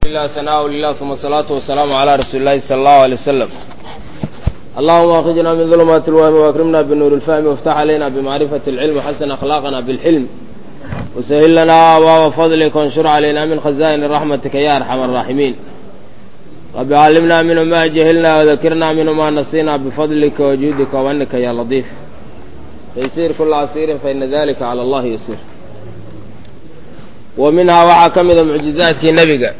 لله ثناء لله ثم الصلاة والسلام على رسول الله صلى الله عليه وسلم اللهم أخرجنا من ظلمات الوهم وأكرمنا بنور الفهم وافتح علينا بمعرفة العلم وحسن أخلاقنا بالحلم وسهل لنا أبواب فضلك وانشر علينا من خزائن رحمتك يا أرحم الراحمين رب علمنا منه ما جهلنا وذكرنا منه ما نسينا بفضلك وجودك وأنك يا لطيف تيسير كل عسير فإن ذلك على الله يسير ومنها waxaa ka mida mucjizaadkii nebiga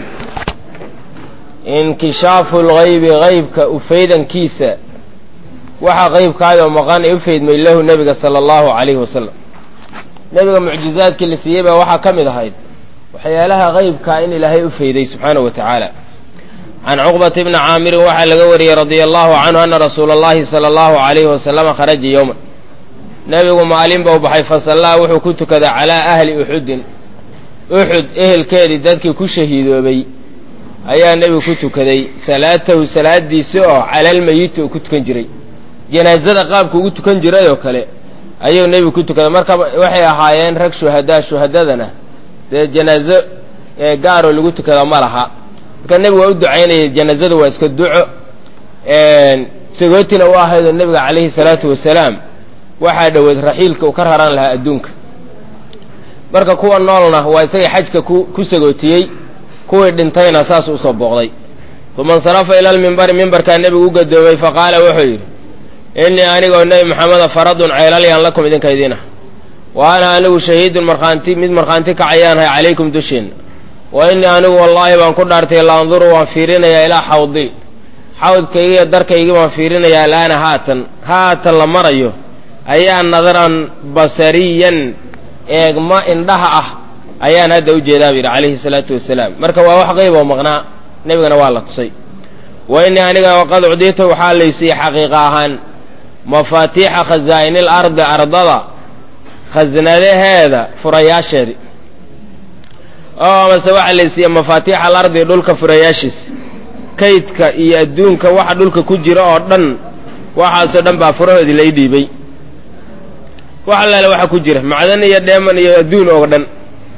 inkishaafu lgaybi gaybka ufaydankiisa waxa qaybkaayoo maqan ee u faydmay lahu nebiga sala allahu calayhi wasalam nebiga mucjizaadkii la siiyey baa waxaa ka mid ahayd waxyaalaha qaybkaa in ilaahay u fayday subxaanahu wa tacaala can cuqbata bni caamirin waxaa laga wariyey radia allahu canhu ana rasuula allahi sala allahu calayhi wasalama kharaja yowman nebigu maalin bau baxay fasallaa wuxuu ku tukaday calaa ahli uxudin uxud ehelkeedii dadkii ku shahiidoobay ayaa nebigu ku tukaday salaatahu salaadiisi oo calalmeyiti uu ku tukan jiray janaazada qaabku ugu tukan jiray oo kale ayuu nebigu ku tukaday marka waxay ahaayeen rag shuhadaa shuhadadana dee janaazo gaaroo lagu tukada ma laha marka nebigu waa u ducaynayay janaazadu waa iska duco sagootina u ahaydoo nebiga calayhi salaatu wasalaam waxaa dhoweed raxiilka uu ka raran lahaa adduunka marka kuwa noolna waa isagii xajka ku sagootiyey kuwii dhintayna saas usoo booqday uma insarafa ila lmimbari mimbarkaa nebigu u gadoomay faqaala wuxuu yidhi innii anigoo nebi maxameda faradun ceelalyaan lakum idinka idin ah wa ana anigu shahiidun markhaanti mid markhaanti kacayaanahay calaykum dusheenna wa innii anigu wallaahi baan ku dhaartay la anduru waan fiirinayaa ilaa xawdi xawdkaygii iyo darkaygii baan fiirinayaa alaana haatan haatan la marayo ayaa nadaran basariyan eegma indhaha ah ayaan hadda u jeedaa bu yidhi calayhi salaatu wasalaam marka waa wax qayb oo maqnaa nebigana waa la tusay wa innii aniga qad cudita waxaa laysiiyey xaqiiqa ahaan mafaatiixa khazaa'inil ardi ardada khasnadaheeda furayaasheedi oo amase waxaa laysiiyey mafaatiixa alardi dhulka furayaashiisa kaydka iyo adduunka waxa dhulka ku jira oo dhan waxaasoo dhan baa furahoodii lai dhiibay wax allaale waxa ku jira macdan iyo dheeman iyo adduun oo dhan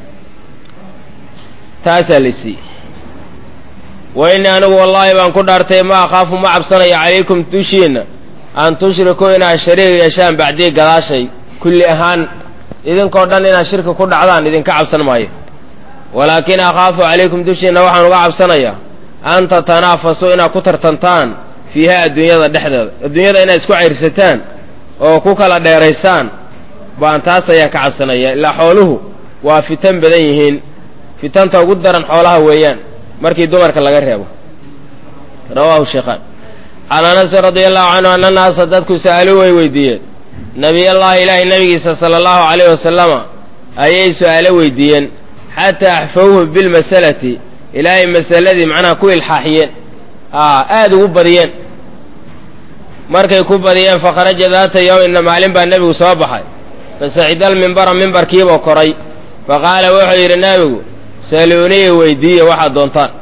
taasaa la siiyey wa innii anigu wallaahi baan ku dhaartay ma akhaafu ma cabsanayo calaykum dushiinna an tushrikuu inaad shariig yeeshaan bacdii gadaashay kulli ahaan idinkoo dhan inaad shirki ku dhacdaan idinka cabsan maayo walaakin akhaafu calaykum dushiinna waxaan uga cabsanayaa an tatanaafasuu inaad ku tartantaan fiiha adduunyada dhexdeeda adduunyada inaad isku cayrsataan oo ku kala dheeraysaan baan taas ayaan ka cabsanaya ilaa xooluhu waa fitan badan yihiin fitanta ugu daran xoolaha weeyaan markii dumarka laga reebo rawaahu sheekhaan can anasin radia allahu canhu ana naasa dadku sa'aluu way weydiiyeen nebiyallaahi ilaahay nebigiisa sala allahu calayhi wasalama ayay su-aalo weydiiyeen xataa axfawhu bilmasalati ilaahay masaladii macnaha ku ilxaaxiyeen aada ugu badiyeen markay ku badiyeen fakharaja daata yowmina maalin baa nebigu soo baxay fasacida almimbara mimbarkiibuu koray faqaala wuxuu yidhi nebigu saluunii weydiiya waxaad doontaan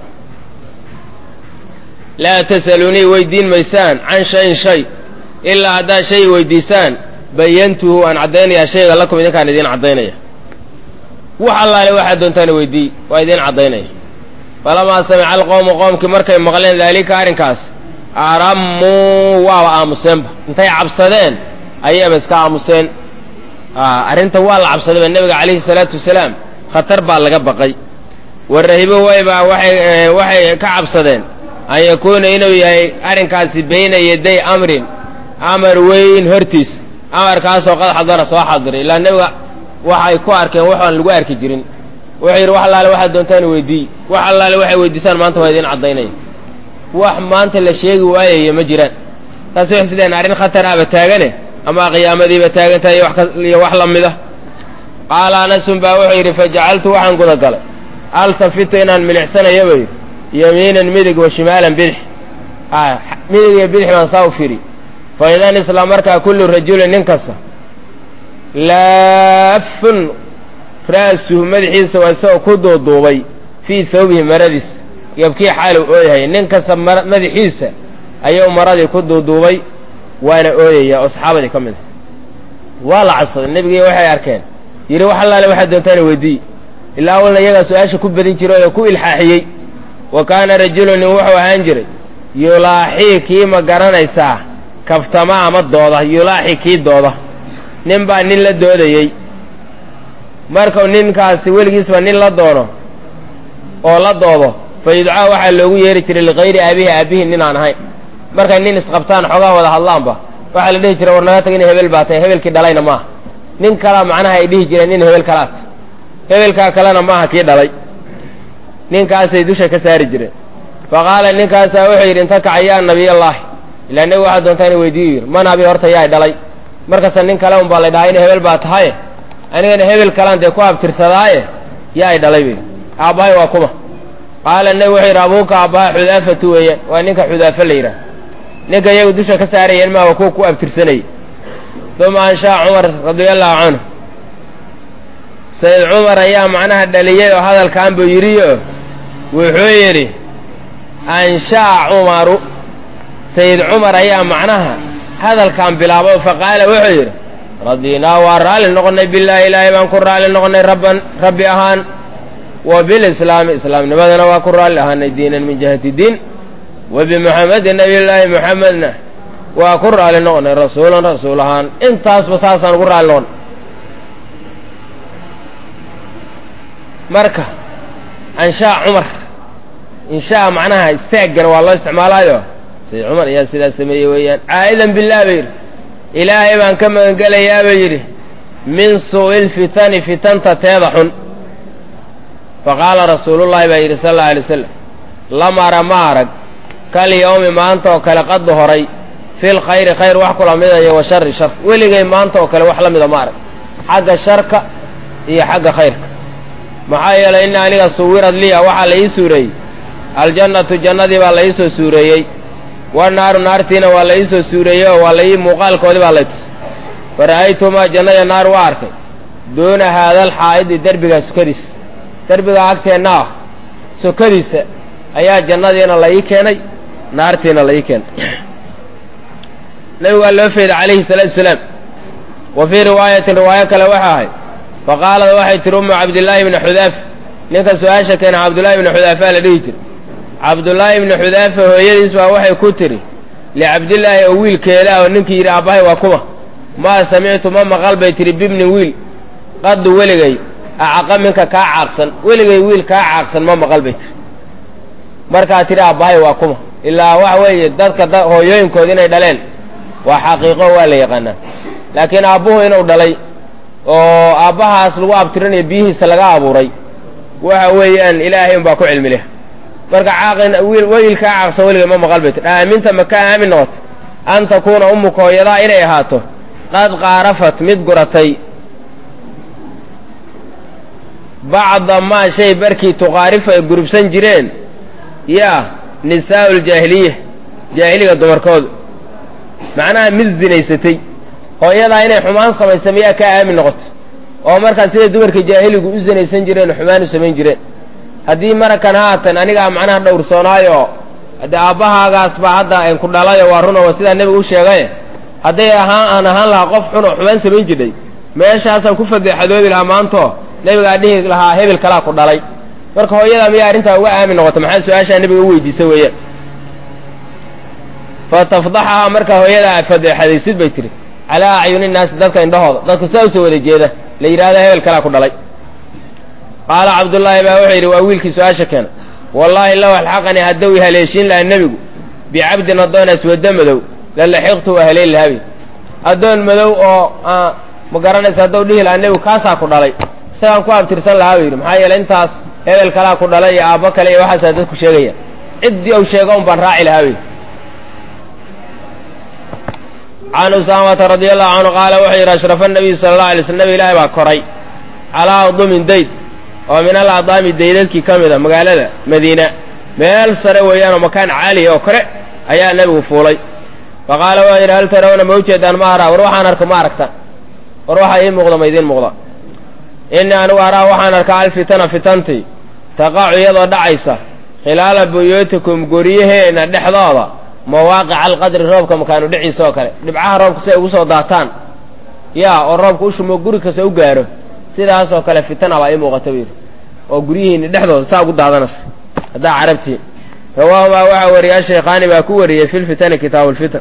laa tasaluunii weydiin maysaan can shayin shay ilaa haddaad shay weydiisaan bayantuhu waan caddaynayaa shayga lakum idinkaan idiin caddaynaya wax allaale waxaad doontaan weydiiy waa idiin caddaynaya falamaa samica alqowmu qoomkii markay maqleen daalika arrinkaas arammuu waaba aamuseenba intay cabsadeen ayaba iska aamuseen arrinta waa la cabsadayba nebiga calayhi salaatu wasalaam khatar baa laga baqay warahibo wayba waxay waxay ka cabsadeen an yakuuna inuu yahay arrinkaasi bayna yaday amrin amar weyn hortiis amarkaasoo qad xadara soo xadiray ilaa nebiga waxay ku arkeen waxaan lagu arki jirin wuxuu yidhi wax allaale waxaad doontaan weydiiy wax allaale waxay weydiisaan maanta waa idiin caddaynaya wax maanta la sheegi waayaya ma jiraan taasi waxay sideen arrin khatar aba taagane ama qiyaamadiiba taagantahay iyo wax la mida qaala anasun baa wuxuu yidhi fajacaltu waxaan gudagalay altafitu inaan milicsanayo buu yidhi yamiinan midig wa shimaalan bidix midig iyo bidix baan saa u firi fa idan isla markaa kullu rajulin nin kasta laafun ra'suhu madaxiisa waa isagoo ku duuduubay fii thawbihi maradiisa yabkii xaalu ooyahay nin kasta madaxiisa ayuu maradii ku duuduubay waana ooyaya oo saxaabadii ka mid a waa la cabsaday nebigii waxay arkeen yidhi wax allaale waxaad doontaana weydiiy ilaa awalna iyagaa su-aasha ku badin jiray oo ku ilxaaxiyey wa kaana rajulu nin wuxuu ahaan jiray yulaaxii kii ma garanaysaa kaftama ama dooda yulaaxi kii dooda nin baa nin la doodayey markuu ninkaasi weligiisba nin la doono oo la doodo fa yudcaa waxaa loogu yeeri jiray likayri aabihi aabihi nin aan ahayn markay nin isqabtaan xoogaa wada hadlaanba waxaa la dhihi jiray war naga tag in hebel baa tahay hebelkii dhalayna maaha nin kalaa macnaha ay dhihi jireen nin hebel kalaat hebelkaa kalena maaha kii dhalay ninkaasay dusha ka saari jireen fa qaala ninkaasaa wuxuu yidhi inta kaca yaa nabiyallaahi ilaa nebi waxaa doontaa ina weydiiyu yidhi man abi horta yaay dhalay markasta nin kale un baa la dhahaa in hebel baa tahaye anigana hebel kalaan dee ku abtirsadaaye yaay dhalay bay aabbahay waa kuma qaala nebi wuxuu yidhi abuuka aabbaha xudaafatu weeyaan waa ninka xudaafa la yidhaah ninka iyagu dusha ka saarayeen maa waa kuwa ku abtirsanayay uma anshaa cumar radiallahu canhu sayid cumar ayaa macnaha dhaliyey oo hadalkan buu yidhiyo wuxuu yidhi ansha'a cumaru sayid cumar ayaa macnaha hadalkan bilaabo faqaala wuxuu yidhi radiinaa waa raalli noqonnay billaahi ilaahay baan ku raalli noqonnay rabban rabbi ahaan wa bilislaami islaamnimadana waa ku raalli ahaanay diinan min jihati diin wa bimuxamedin nabiyullaahi muxamedna waa ku raalli noqonnay rasuulan rasuul ahaan intaasba saasaan ugu raalli noqonnay marka anshaa cumar inshaa macnaha istaaggana waa loo isticmaalaayo sayid cumar ayaa sidaas sameeyey weeyaan caa'idan bilah ba yidhi ilaahay baan ka magangelayaa ba yidhi min suu'i lfitani fitanta teeda xun faqaala rasuulullaahi baa yidhi sal alla alay wasalam lam ara ma arag kal yowmi maanta oo kale qaddu horay fil khayri khayr wax kula midayo wa shari shar weligay maanta oo kale wax la mida ma arag xagga sharka iyo xagga khayrka maxaa yeelay ina aniga suwirad liya waxaa la ii suureeyey aljannatu jannadii baa la ii soo suureeyey wanaaru naartiina waa la ii soo suureeyey oo waa la ii muuqaalkoodii baa lay tusay fa ra'aytumaa jannaya naar waa arkay duuna haadal xaa'idi derbigaa sukadiisa derbigaa agteenna ah sukadiisa ayaa jannadiina la ii keenay naartiina la ii keenay nabigu waa loo feeday calayhi salaatu wasalaam wa fii riwaayatin riwaayo kale waxa ahay fa qaalad waxay tihi ummu cabdillaahi ibni xudaafa ninka su-aasha keena cabdullaahi ibni xudaafa la dhihi jira cabdullaahi ibni xudaafa hooyadiis baa waxay ku tidhi licabdillaahi oo wiilkeeda ah oo ninkii yidhi aabbahay waa kuma maa samictu ma maqal bay tidhi bibni wiil qaddu weligay acaqa minka kaa caaqsan weligay wiil kaa caaqsan ma maqal bay tiri markaa tidhi aabbahay waa kuma ilaa waxa weeye dadka hooyooyinkooda inay dhaleen waa xaqiiqo waa la yaqaanaa laakiin aabbuhu inuu dhalay oo aabbahaas lagu abtirinayo biyihiisa laga abuuray waxa weeyaan ilaahay unbaa ku cilmi leh marka caaqin wiil wiilkaa caaqsan weligay ma maqal bay tir aaminta ma ka aamin noqoto an takuuna ummuka hooyadaa inay ahaato qad qaarafat mid guratay bacda maa shay barkii tuqaarifu ay gurubsan jireen yaa nisaa'u ljaahiliya jaahiliga dumarkoodu macnaha mid zinaysatay hooyadaa inay xumaan samaysa miyaa kaa aamin noqoto oo markaas siday dumarka jaahiligu u zinaysan jireen oo xumaan u samayn jireen haddii marakan haatan anigaa macnaha dhowrsoonaayo haddee aabbahaagaas baa hadda ku dhalayo waa runo waa sidaa nebigu u sheegaye hadday ahaan aan ahaan lahaa qof xun oo xumaan samayn jirdhay meeshaasaan ku fadeexadoobi lahaa maanto nebigaa dhihi lahaa hebel kalaa ku dhalay marka hooyadaa miyaa arrintaa uga aamin noqoto maxaa su-aashaa nebiga u weydiisa weeyaan fa tafdaxahaa marka hooyadaa fadeexadaysid bay tihi calaa acyuni naasi dadka indhahooda dadka sidaa usoo wada jeeda la yidhahda hebel kalaa ku dhalay qaala cabdullaahi baa wuxuu yidhi waa wiilkii su-aasha keena wallaahi low alxaqanii hadduu i haleeshiin lahaa nebigu bicabdin addoon aswada madow la laxiqtu waa haleeli lahaabay addoon madow oo ma garanaysa hadduu dhihi lahaa nebigu kaasaa ku dhalay isagaan ku abtirsan lahaa buu yidhi maxaa yeeley intaas hebel kalaa ku dhalay iyo aabbo kale iyo waxaasaa dadku sheegaya ciddii uu sheego un baan raaci lahaa bay can usaamata radi allahu canhu qaala wuxuu yidhi ashrafa nabiyu sala allah alay sl nabi ilaahi baa koray calaa adumin dayd oo min al adaami daydadkii ka mid a magaalada madiina meel sare weeyaanoo makaan caaliya oo kore ayaa nebigu fuulay fa qaala wuxuu yidhi hal tarawna ma ujeedaan ma araa war waxaan arka ma aragtaan war waxaa ii muuqda ma idiin muuqda innii anigu araa waxaan arkaa alfitana fitantii taqacu iyadoo dhacaysa khilaala buyuutikum guryaheenna dhexdooda mawaaqica alqadri roobka makaanu dhiciisa oo kale dhibcaha roobka si ay ugu soo daataan yaa oo roobka u shumo guri kasta u gaaro sidaasoo kale fitana baa ii muuqata buu yidhi oo guryihiinni dhexdooda saa ugu daadanaysa haddaa carabtiin rawaahumaa waxaa wariyay ashaykhaani baa ku wariyey fi lfitani kitaabu lfitan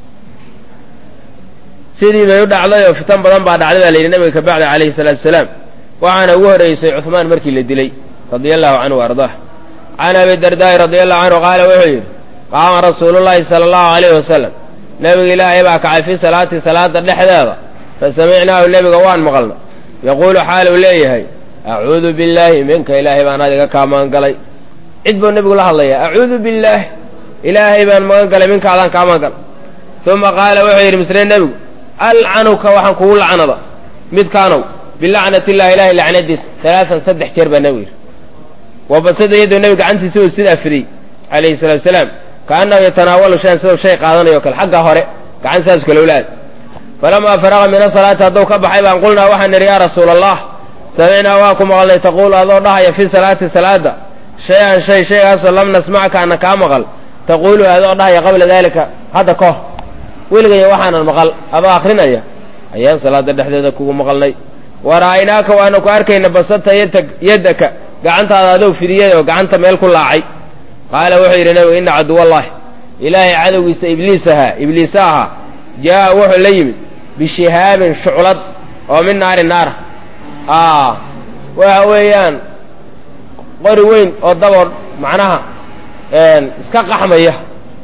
sidii bay u dhacday oo fitan badan baa dhacday baa la yidhi nabiga ka bacda calayhi salaatu wasalaam waxaana ugu horreysay cuhmaan markii la dilay radia allahu canhu wa ardaah can abi dardaa'i radia allahu canhu qaala wuxuu yidhi qaama rasuulullaahi sala allahu alayhi wasalam nebiga ilaahay baa kacay fii salaati salaada dhexdeeda fa samicnaahu nebiga waan maqalna yaquulu xaaluu leeyahay acuudu billaahi minka ilaahay baan adiga kaa magan galay cid buu nebigu la hadlayaa acuudu billaahi ilaahay baan magan galay minka adaan kaa magan galay uma qaala wuxuu yidhi misle nebigu alcanuka waxaan kugu lacnada midkaanow bilacnatillahi ilahay lacnadiisa alaaan saddex jeer baa nebigu yidhi wabasada iyadoo nebiga gacantiisa uu sidaa fidiyey calayhi salatu wasalaam kaannahu yatanaawalu shayan sidoo shay qaadanayo kale xagga hore gacan saas kale ulaad falamaa faraqa min asalaati hadduu ka baxay baan qulnaa waxaan nidhi yaa rasuula allah samicnaa waa ku maqalnay taquulu adoo dhahaya fii salaati salaada shay-an shay shaygaasoo lam nasmacka ana kaa maqal taquulu adoo dhahaya qabla daalika hadda ka hor weligaya waxaanan maqal adoo akrinaya ayaan salaada dhexdeeda kugu maqalnay wara'aynaaka waanu ku arkayna basata yaddaka gacantaada adoo fidiyay oo gacanta meel ku laacay qaala wuxuu yidhi nabigu ina caduwallaahi ilaahay cadowgiisa ibliis ahaa ibliise ahaa jaa'a wuxuu la yimid bishihaabin shuclad oo min naari naara waxa weeyaan qori weyn oo daboo macnaha iska qaxmaya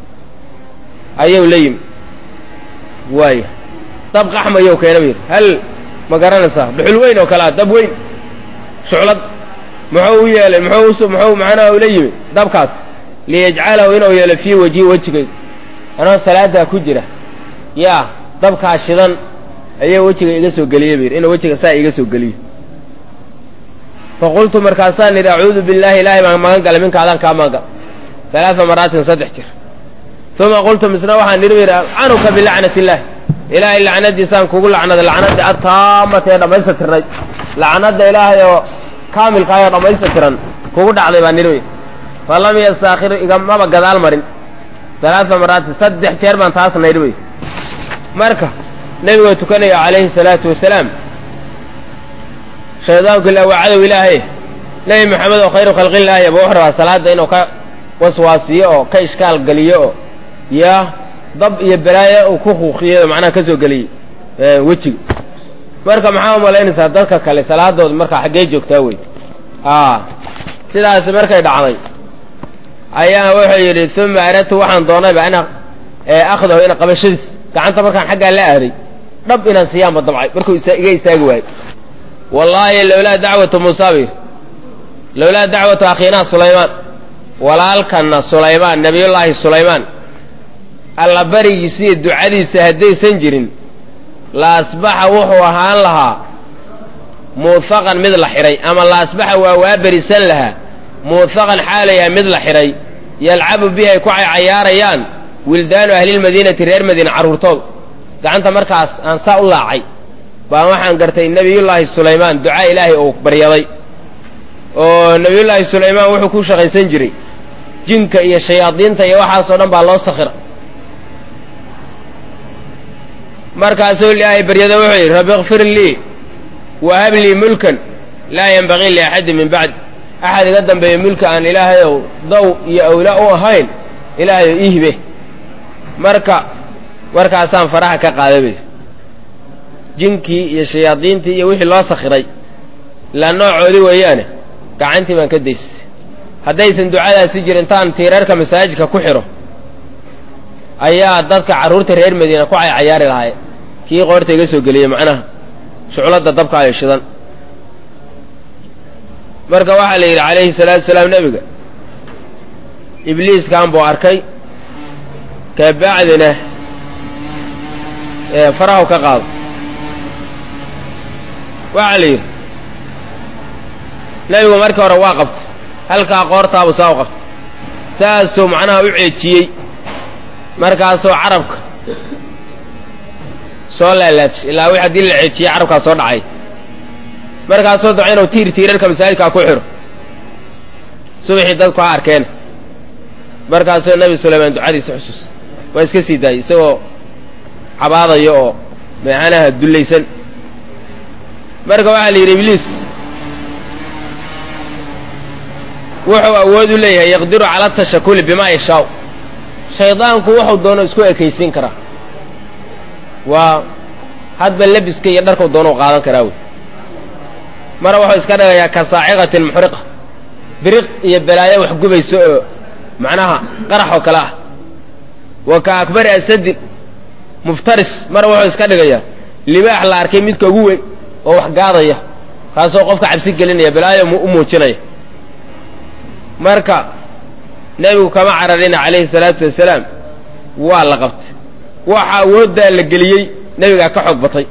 ayuu la yimid waaya dab qaxmayow keena bu yidhi hal ma garanaysaa dhuxul weyn oo kalea dab weyn shuclad muxuu u yeelay muxuu muxuu macnaha ula yimid dabkaas liyajcalahu inuu yeelo fii wajhi wejigayga anoo salaadaa ku jira yaa dabkaa shidan ayaa wejiga iga soo geliye bu yidhi inuu wejiga saa iga soo geliyo faqultu markaasaan nidhi acuudu billahi ilaahay baan magan galay minka adaan kaa magan gal alaaa maraatin saddex jir uma qultu misna waxaan nidhi yidhi alcanuka bilacnati illahi ilaahay lacnadiisaan kugu lacnada lacnadii attaamata ee dhammaystirnayd lacnada ilaahay oo kaamilkaay oo dhammaystitiran kugu dhacday baa nidhi falam yastaakhir igamaba gadaal marin alaaa maraatin saddex jeer baan taas naydhi wey marka nebigoo tukanaya calayhi salaatu wasalaam shaydaanku ila waa cadow ilaahay nebi maxamed oo khayru khalqillaahi aba wuxuu rabaa salaadda inuu ka waswaasiyo oo ka ishkaal geliyo oo yaa dab iyo balaayo uu ku kuuqiyo macnaha ka soo geliyey wejiga marka maxaa umalaynaysaa dadka kale salaadooda markaa xaggee joogtaa wey sidaasi markay dhacday ayaa wuxuu yidhi uma aradtu waxaan doonayba ina akhdahu ina qabashadiis gacanta markaan xaggaa la aaday dhab inaan siiyaanba damcay markuu iga istaagi waayo wallaahi lowlaa dacwatu muusa bir lowlaa dacwatu akhiinaa sulaymaan walaalkanna sulaymaan nebiyullaahi sulaymaan alla barigiisa iyo ducadiisa haddaysan jirin la asbaxa wuxuu ahaan lahaa muufaqan mid la xidhay ama la asbaxa waa waa berisan lahaa muufaqan xaalayaha mid la xidhay yalcabu bihi ay ku cayaarayaan wildaanu ahlilmadiinati reer madiina carruurtooda gacanta markaas aan saa u laacay baan waxaan gartay nebiyullaahi sulaymaan ducaa ilaahay uu baryaday oo nebiyullaahi sulaymaan wuxuu ku shaqaysan jiray jinka iyo shayaadiinta iyo waxaasoo dhan baa loo sakhira markaasuu ilaahay baryada wuxuu yidhi rabbi ikfir lii wahab lii mulkan laa yenbagii liaxadin min bacdi axad iga dambeeya mulka aan ilaahayow daw iyo awla u ahayn ilaahayow ii hibe marka markaasaan faraha ka qaaday bay jinkii iyo shayaadiintii iyo wixii loo sakhiray la noocoodii weeyaane gacantii baan ka daysay haddaysan ducadaasi jirin intaan tiirarka masaajidka ku xidho ayaa dadka carruurta reer madiina ku caycayaari lahaay kii qoorta iga soo geliyey macnaha shucladda dabkaayo shidan marka waxaa la yidhi calayhi salaatu salaam nebiga ibliiskan buu arkay kabacdina farahu ka qaado waxaa la yidhi nebigu markii hore waa qabtay halkaa qoortaabu saa u qabtay saasuu macnaha u ceejiyey markaasuu carabka soo laalaadshay ilaa wix haddii la ceejiyey carabkaa soo dhacay markaasuu daco inuu tiir tiirarka masaajidkaa ku xidho subaxii dadku ha arkeen markaasuu nebi sulaymaan ducadiisa xusuus waa iska sii daayey isagoo cabaadaya oo meexanaha dullaysan marka waxaa la yidhi ibliis wuxuu awood u leeyahay yaqdiru cala tashakuli bimaa yashaau shaydaanku wuxuu doono isku ekaysiin karaa waa hadba lebiska iyo dharkau doono u qaadan karaa wey mara wuxuu iska dhigayaa ka saaciqatin muxriqa biriq iyo balaayo wax gubayso oo macnaha qarax oo kale ah wa ka akbari asadin muftaris mara wuxuu iska dhigayaa libaax la arkay midka ugu weyn oo wax gaadaya kaasoo qofka cabsi gelinaya balaayo u muujinaya marka nebigu kama cararina calayhi salaatu wasalaam waa la qabtay waxa awooddaa la geliyey nebigaa ka xoog batay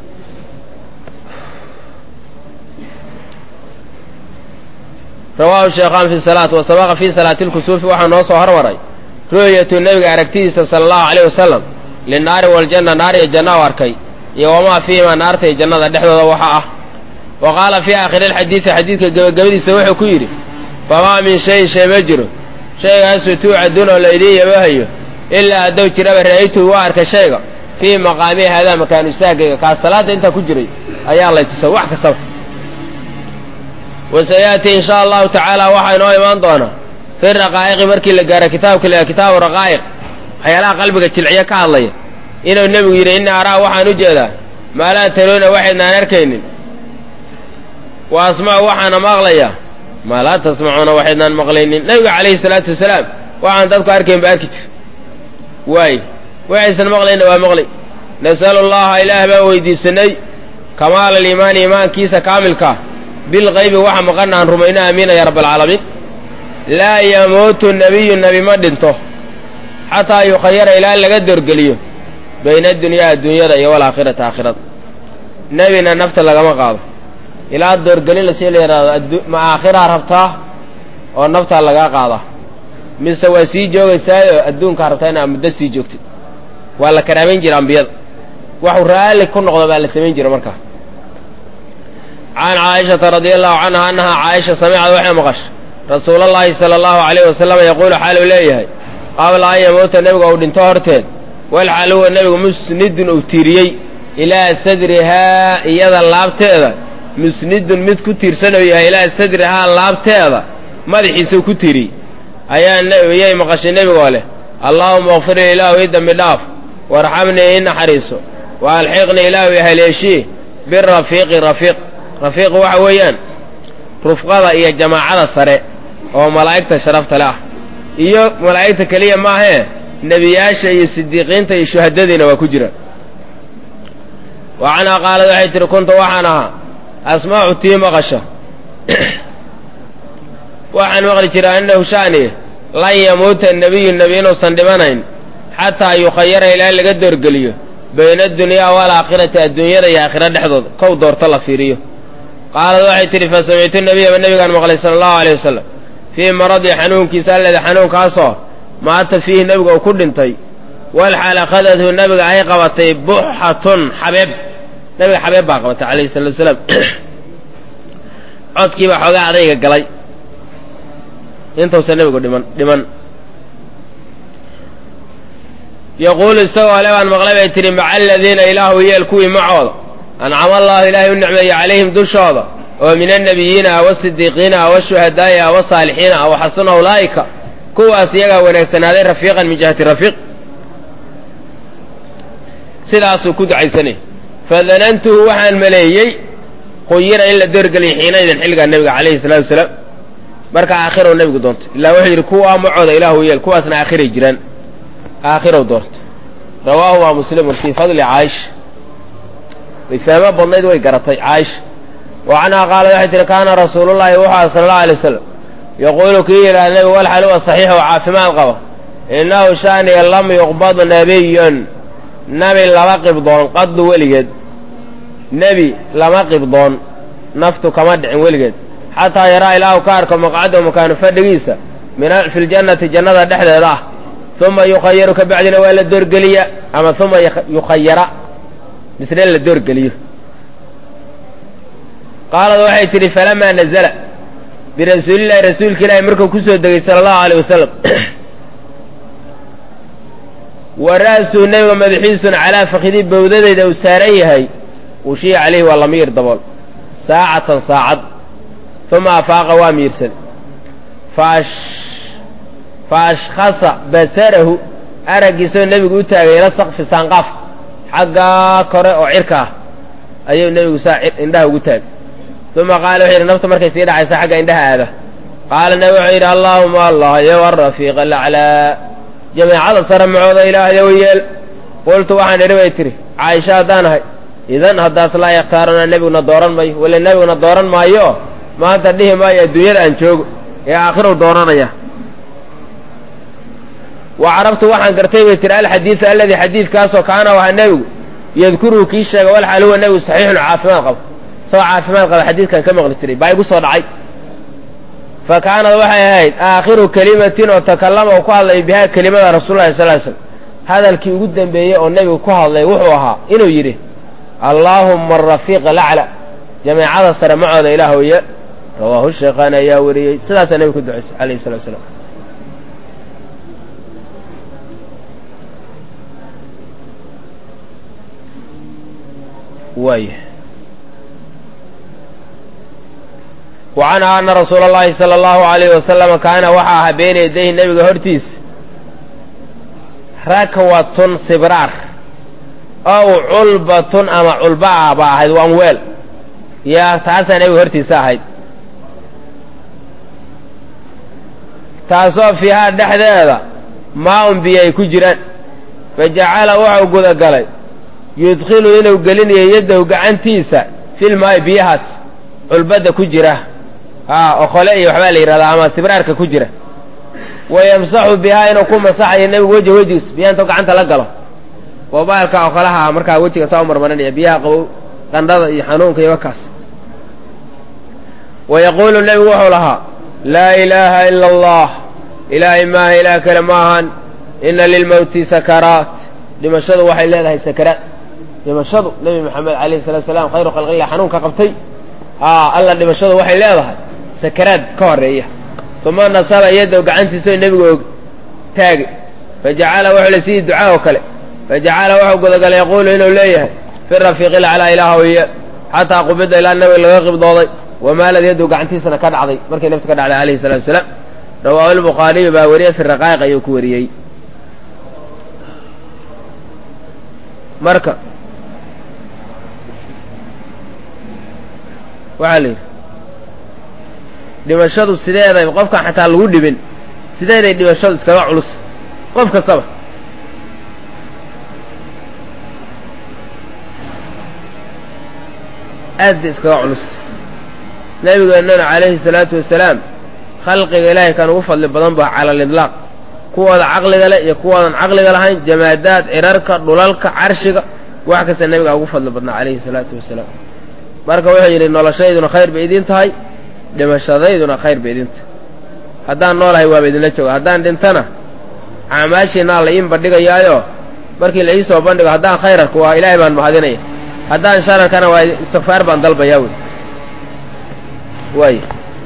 rawaahu sheekhaan fi salaat wa sabaqa fi salaati lkusuufi waxaa noo soo hormaray ru'yatu nebiga aragtidiisa sala allahu alayh wasalam linaari waljanna naar iyo janna u arkay iyo wamaa fiihimaa naarta iyo jannada dhexdooda waxa ah wa qaala fii aakhiri alxadiidi xadiidka gebagabadiisa wuxuu ku yidhi famaa min shayin shay ma jiro shaygaasuu tuucaduun oo laydiin yabahayo ilaa haddow jiraba ra'aytuhu waa arkay shayga fii maqaamihi haadaa makaanu istaagayga kaas salaadda intaa ku jiray ayaa lay tusay wax kastaba wasayaati in sha allahu tacaala waxaa inoo imaan doonaa fi raqaa'iqi markii la gaaro kitaabka la kitaabu raqaa'iq waxyaalaha qalbiga jilciyo ka hadlaya inuu nebigu yidhi inna araa waxaan u jeedaa maa laa taruuna waxaydnaan arkaynin wa asma'u waxaana maqlayaa maa laa tasmacuuna waxaydnaan maqlaynin nebiga calayhi salaatu wasalaam waxaan dadku arkayn ba arki jir waay waxaysan maqlayna waa maqlay nasalu llaha ilaah baan weydiisanay kamaala aliimaani iimaankiisa kaamilkaa bilkaybi waxa maqana aan rumayno aamiina ya rabbalcaalamiin laa yamuutu nebiyu nebi ma dhinto xataa yukhayara ilaa laga dorgeliyo bayna adunyaa adduunyada iyo walaakhirati aakhirada nebina nafta lagama qaado ilaa doorgelin lasii la yidhaahdo ma aakhiraa rabtaa oo naftaa lagaa qaadaa mise waa sii joogaysaayo adduunkaa rabtaa inaa muddo sii joogtid waa la karaamayn jira ambiyada waxu raalli ku noqdo baa la samayn jira markaa can caaishata radia allahu canha annahaa caaisha samicad waxay maqashay rasuulallaahi sala allahu alayh wasalam yaquulu xaaluu leeyahay qabla an yamuuta nebiga uu dhinto horteed walxaal huwa nebigu musnidun uu tiiriyey ilaa sadrihaa iyada laabteeda musnidun mid ku tiirsan uu yahay ilaa sadrihaa laabteeda madaxiisuu ku tiiriyey ayaa iyay maqashay nebigoo leh allaahuma akfirlii ilaahu ii dembi dhaaf warxamnii ii naxariiso wa alxiqnii ilaahu i haleeshii birafiiqi rafiiq rafiiq waxa weeyaan rufqada iyo jamaacada sare oo malaa'igta sharafta le ah iyo malaa'igta keliya maahee nebiyaasha iyo sidiiqiinta iyo shuhadadiina waa ku jiraan wa canhaa qaalad waxay tihi kunta waxaan ahaa asmaacu tii maqasha waxaan maqli jiray annahu sha'ni lan yamuuta nebiyu nebi inuusan dhimanayn xataa yukhayara ilaa laga doorgeliyo bayna adunyaa waalaakhirati adduunyada iyo aakhira dhexdooda kow doorto la fiiriyo qaalad waxay tidhi fa samictu nebiyaba nebigaan maqlay sala allahu alayh wasalam fii maradii xanuunkiisa alleda xanuunkaasoo maata fiihi nebiga uu ku dhintay walxaal akhadathu nebiga ay qabatay buxatun xabeeb nebiga xabeeb baa qabatay calayhi salatu wasalaam codkiibaa xoogaa adayga galay intuusan nebigu dhiman dhiman yaquulu isagoo le baan maqlay bay tidhi maca aladiina ilaahu yeel kuwii macooda ancama allahu ilaahay u nicmeeye calayhim dushooda oo min annabiyiina ah wasidiiqiina ah washuhadaa'i ah wasaalixiina ah waxasuna ulaa'ika kuwaas iyagaa wanaagsanaaday rafiiqan min jihati rafiiq sidaasuu ku ducaysanay fadanantuhu waxaan maleeyey quyira in la doorgeliyay xiinaydin xilligaa nebiga calayhi salaatu wasalaam marka aakhirou nebigu doonto ilaa wuxuu yidhi kuwaa macooda ilaahu yeel kuwaasna aakhiray jiraan aakhirow doonto rawaahu waa muslimun fii fadli caaisha way fahmo badnayd way garatay caaisha wa canhaa qaalad waxay tihi kaana rasuulullaahi wuxuu aha sala allahu alay wasalam yaquulu kii yidhaha nebigu walxal huwa saxiix oo caafimaad qaba innahu shaaniya lam yuqbad nebiyun nebi lama qibdoon qaddu weligeed nebi lama qibdoon naftu kama dhicin weligeed xataa yaraa ilaahu ka arko maqcadahu makaanu fadhigiisa min fi ljannati jannada dhexdeeda ah uma yukhayaru ka bacdina waa la doorgeliya ama uma yukhayara misna la doorgeliyo qaalad waxay tidhi falamaa nazala birasuulillahi rasuulka ilaahi markuu ku soo degay sala allahu aleyh wasalam wa ra'suu nebiga madaxiisuna calaa fakidii bawdadeyda uu saaran yahay ushiya calayhi waa lamiir dabool saacatan saacad uma afaaqa waa miirsan fa ashkhasa basarahu araggiisoo nebigu u taagay ila sakfi saanqaafka xaggaa kore oo cirka ah ayuu nebigu saa indhaha ugu taagay uma qaala wuxuu yidhi nafta markay sii dhacaysa xagga indhaha aada qaala nebi wuxuu yidhi allaahuma allah yow arafiiq alaclaa jameecada sare macooda ilaahyow yeel qultu waxaan idhi bay tihi caaisha haddaan ahay idan haddaas laa yakhtaaruna nebiguna dooran mayo wala nebiguna dooran maayo maanta dhihi maayo adduunyada aan joogo ee aakhirow dooranaya wa carabtu waxaan gartay bay tihi alxadiida aladii xadiidkaasoo kaana wahaa nebigu yadkuruhu kii sheega walxaal huwa nebigu saxiixun caafimaad qabo isagoo caafimaad qaba xadiidkan ka maqli jiray baa igu soo dhacay fa kaanad waxay ahayd aakhiru kelimatin oo takallama uu ku hadlay bihaa kelimada rasuulullahi sal ly slam hadalkii ugu dembeeyey oo nebigu ku hadlay wuxuu ahaa inuu yidhi allaahumma arafiiq alacla jameecada sare macooda ilaahwye rawaahu sheekhaan ayaa wariyey sidaasaa nebigu ku ducaysay calayhi salatu salaam waay wa canha ana rasuula allahi sala allahu alayhi wasalama kaana waxaa ahaa beyna yadayhi nebiga hortiisa rakwatun sibraar ow culbatun ama culba ah baa ahayd waan weel yaa taasaa nebiga hortiisa ahayd taasoo fiihaa dhexdeeda maa-un biyo ay ku jiraan fa jacala wuxuu gudagalay yudkhilu inuu gelinayo yaddahu gacantiisa filmaayo biyahaas culbadda ku jira a oqole iyo waxbaa la yidhahdaa ama sibraarka ku jira wa yamsaxu bihaa inuu ku masaxayo nebigu wejha wejigiis biyaha intuu gacanta la galo oo baalka oqolaha markaa wejiga saa u marmarinaya biyaha qabow qandhada iyo xanuunka iyo wakaas wa yaquulu nebigu wuxuu lahaa laa ilaaha ila allah ilaahay maaha ilaah kale ma ahan ina lilmowti sakaraat dhimashadu waxay leedahay sakaraat dhimashadu nebi maxamed alayhi salatu salaam khayru khalqillah xanuunka qabtay a alla dhimashadu waxay leedahay sakaraad ka horeeya uma nasaba yaddow gacantiisao nebigu og taagay fajacala wuxuu le sidii ducaa oo kale fajacala wuxuu gudagalay yaquulu inuu leeyahay fi rafiiqi laclaa ilaahawiye xataa qubida ilaa nabiga laga qibdooday wamaalad yaddow gacantiisana ka dhacday markay naftu ka dhacday alayhi salatu wasalaam rawaahu lbukhaariyu baa wariyey fi raqaa'iq ayuu ku wariyey marka waxaa la yidhi dhimashadu sideeday qofkaan xataa lagu dhibin sideeday dhimashadu iskaga culus qof kastaba aad bay iskaga culus nabigeennana calayhi salaatu wasalaam khalqiga ilaahay kan ugu fadli badan ba cala alidlaaq kuwooda caqliga leh iyo kuwoodan caqliga lahayn jamaadaad cirarka dhulalka carshiga wax kasta nebigaa ugu fadli badnaa calayhi salaatu wasalaam marka wuxuu yidhi noloshayduna khayr bay idiin tahay dhimashadayduna khayr bay idin tahay haddaan noolahay waaba idinla jooga haddaan dhintana acmaashiinaa la iin bandhigayaayo markii la ii soo bandhigo haddaan khayrarka waa ilaahay baan mahadinaya haddaan shararkana waa istikfaar baan dalbayaa wey waay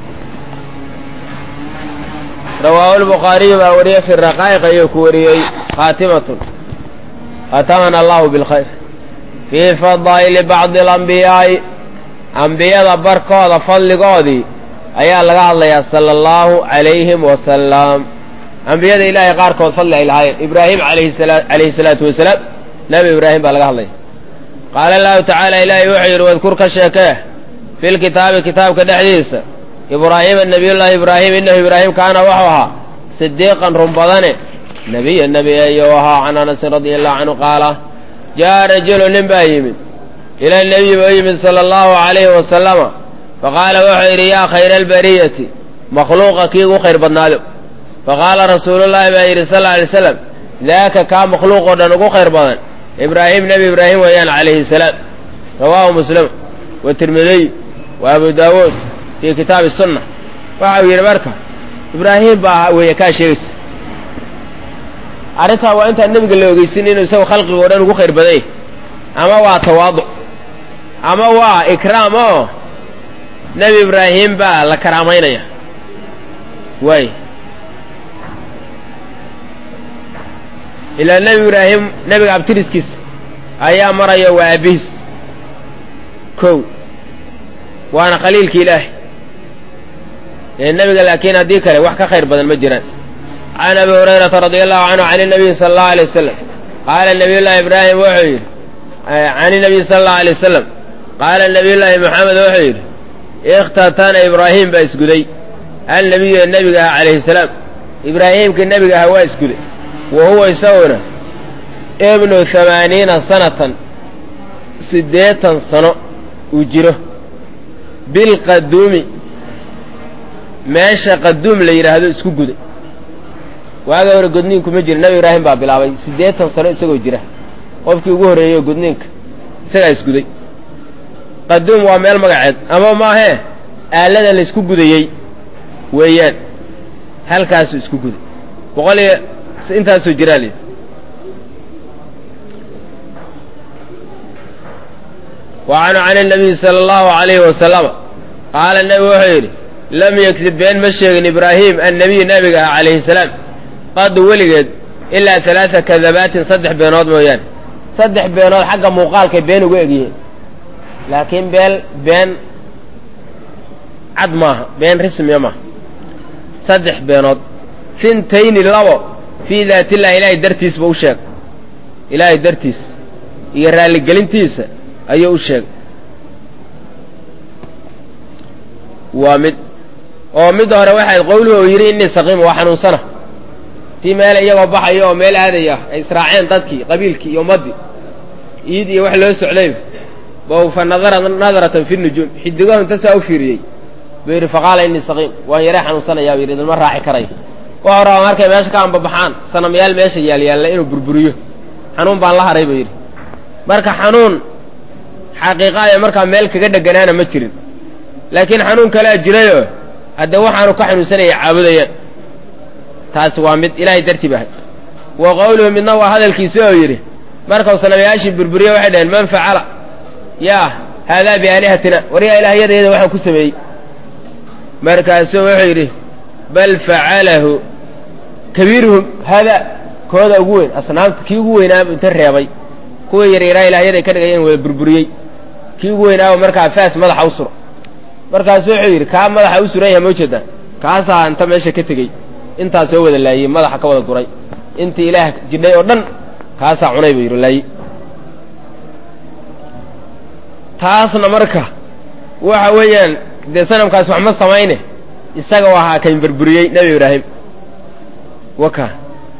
rawaahu lbukhaariyu baa wariyey fi raqaa'iq ayuu ku wariyey khaatimatun khatamana allahu bilkhayr fii fadaa'ili bacdi alambiyaa'i ambiyada barkooda fadligoodii ayaa laga hadlayaa sala allahu calayhim wasalam ambiyada ilaahay qaarkood fadli ay lahaayeen ibraahim alayhi salaatu wasalaam nebi ibraahim baa laga hadlaya qaala allahu tacaala ilaahay wuxuu yidhi wadkur ka sheekee fi lkitaabi kitaabka dhexdiisa ibraahiima nabiyullaahi ibraahim innahu ibraahim kaana wuxuu ahaa sidiiqan run badane nebiya nebi ayuu ahaa can anasin radia allahu canhu qaala jaa rajulu nin baa yimid ila nebiyi buu yimid sala allahu calayhi wasalama faqaala wuxuu yidhi yaa khayra albariyati makhluuqa kii ugu khayr badnaado faqaala rasuulullaahi baa yidhi sal alay slam daaka kaa makhluuqoo dhan ugu khayr badan ibraahim nebi ibraahim weeyaan calayhi salaam rawaahu muslim wa tirmidiy wa abu daawuud fii kitaabi sunna waxa uu yidhi marka ibraahim baa weeye kaa sheegaysa arrintaa waa intaan nebiga la ogeysin inuu isagu khalqiga o dhan ugu khayr badanya ama waa tawaaduc ama waa ikraam oo nebi ibraahim baa la karaamaynaya waay ilaa nebi ibraahim nebiga abtiriskiisa ayaa maraya waa aabihiis kow waana khaliilki ilaahay ee nebiga laakiin haddii kale wax ka khayr badan ma jiraan can abi hurayrata radia allahu canhu can inabiyi sala allahu alay wasalam qaala nabiyullaahi ibraahim wuxuu yidhi can inabiyi sala allahu alay wasalam qaala nabiyullaahi maxamed wuxuu yidhi ikhtatana ibraahim baa isguday annabiyu ee nebiga ah calayhi salaam ibraahiimka nebiga aha waa isguday wa huwa isaguna ibnu hamaaniina sanatan siddeetan sano uu jiro bilqaduumi meesha qaduum la yidhaahdo isku guday waaga hore gudniinku ma jira nebi ibraahim baa bilaabay siddeetan sano isagoo jira qofkii ugu horreeyey gudniinka isagaa isguday qaduum waa meel magaceed ama maahee aalada la isku gudayey weeyaan halkaasuu isku guday boqol iyo intaasoo jiraa layidhi wa canhu can الnabiyi salى اllahu عalayhi wasalama qaala nebi wuxuu yidhi lam yakdib been ma sheegin ibraahim annabiyu nebiga ah calayhi salaam qadu weligeed ilaa alaaa kadabaatin saddex beenood mooyaane saddex beenood xagga muuqaalkay been uga egyihiin laakiin been been cad maaha been rismiya maaha saddex beenood fintayni labo fii daat illah ilaahay dartiisba u sheeg ilaahay dartiis iyo raalligelintiisa ayuu u sheegay waa mid oo mid hore waxayd qowluhu uu yidhi innii saqiima waa xanuunsana tii meel iyagoo baxayo oo meel aadaya ay israaceen dadkii qabiilkii iyo ummaddii iid iyo wax loo socday bow fa nadara nadaratan fi nujuum xidigahu inta saa u fiiriyey buu yidhi faqaala innii saqiim waan yaree xanuunsanayaa buu yidhi idinma raaci karayo wuxuu rabaa markay meesha ka anbabaxaan sanamayaal meesha yaalyaalla inuu burburiyo xanuun baan la haray buu yidhi marka xanuun xaqiiqaaya markaa meel kaga dheganaana ma jirin laakiin xanuun kalea jirayoo haddee waxaanu ka xanuunsanaya caabudayaan taasi waa mid ilaahay dartii bahay wa qowluhu midna waa hadalkiisi oo yidhi markau sanamayaashii burburiye waxay dhaheen man facala yaa haadaa biaalihatina waryaa ilaahyadayada waxaan ku sameeyey markaasuu wuxuu yidhi bal facalahu kabiiruhum haadaa kooda ugu weyn asnaamta kii ugu weynaaba inta reebay kuwii yaryaraa ilaahyaday ka dhigayeen wada burburiyey kii ugu weynaaba markaa faas madaxa u suro markaasu wuxuu yidhi kaa madaxa u suran yaha ma ujeedaa kaasaa inta meesha ka tegey intaa soo wada laayey madaxa ka wada guray intii ilaah jidhay oo dhan kaasaa cunay buu yidhi laaye taasna marka waxa weeyaan dee sanamkaas wax ma samayne isaga u ahaa kan burburiyey nebi ibraahim waka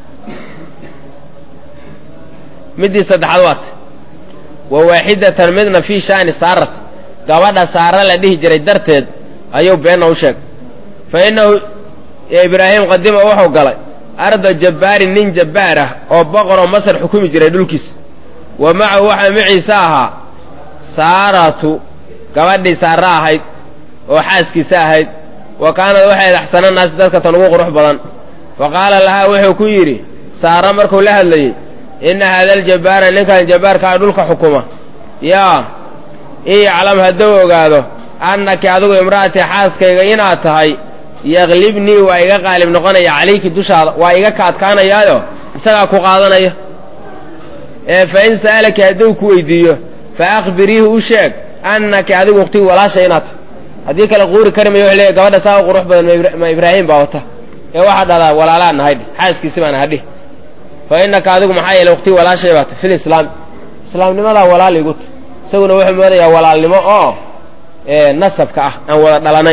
middii saddexaad waata wa waaxidatan midna fii sha'ni saarat gabadha saara la dhihi jiray darteed ayuu beenna u sheegay fa innahu ibraahim qadima wuxuu galay arda jabbaarin nin jabbaar ah oo boqor oo masar xukumi jiray dhulkiisa wa macahu waxaa maciisa ahaa saaratu gabadhii saara ahayd oo xaaskiisa ahayd wa kaanad waxay axsana naasi dadka tan ugu qurux badan fa qaala lahaa wuxuu ku yidhi saara markuu la hadlayey inna haada aljabbaara ninkan jabbaarkaa dhulka xukuma yaa in yaclam hadduu ogaado annaki adigu imra'atii xaaskayga inaad tahay yaklibnii waa iga qaalib noqonaya calayki dushaada waa iga ka adkaanayaayo isagaa ku qaadanaya ee fa in sa'alaki hadduu ku weydiiyo fa akhbiriihi u sheeg annaki adigu ukhtii walaasha inaad tahay haddii kale quuri kari mayo wuxuu leeyahy gabadha saa u qurux badan ma ibraahim baa wata ee waxaa dhahdaa walaalaa nahadhi xaaskiisi baan hadhi fa innaka adigu maxaa yeelay ukhtii walaashay baa tahy fil islaami islaamnimadaa walaal igu ta isaguna wuxuu moodayaa walaalnimo oo nasabka ah aan wada dhalanay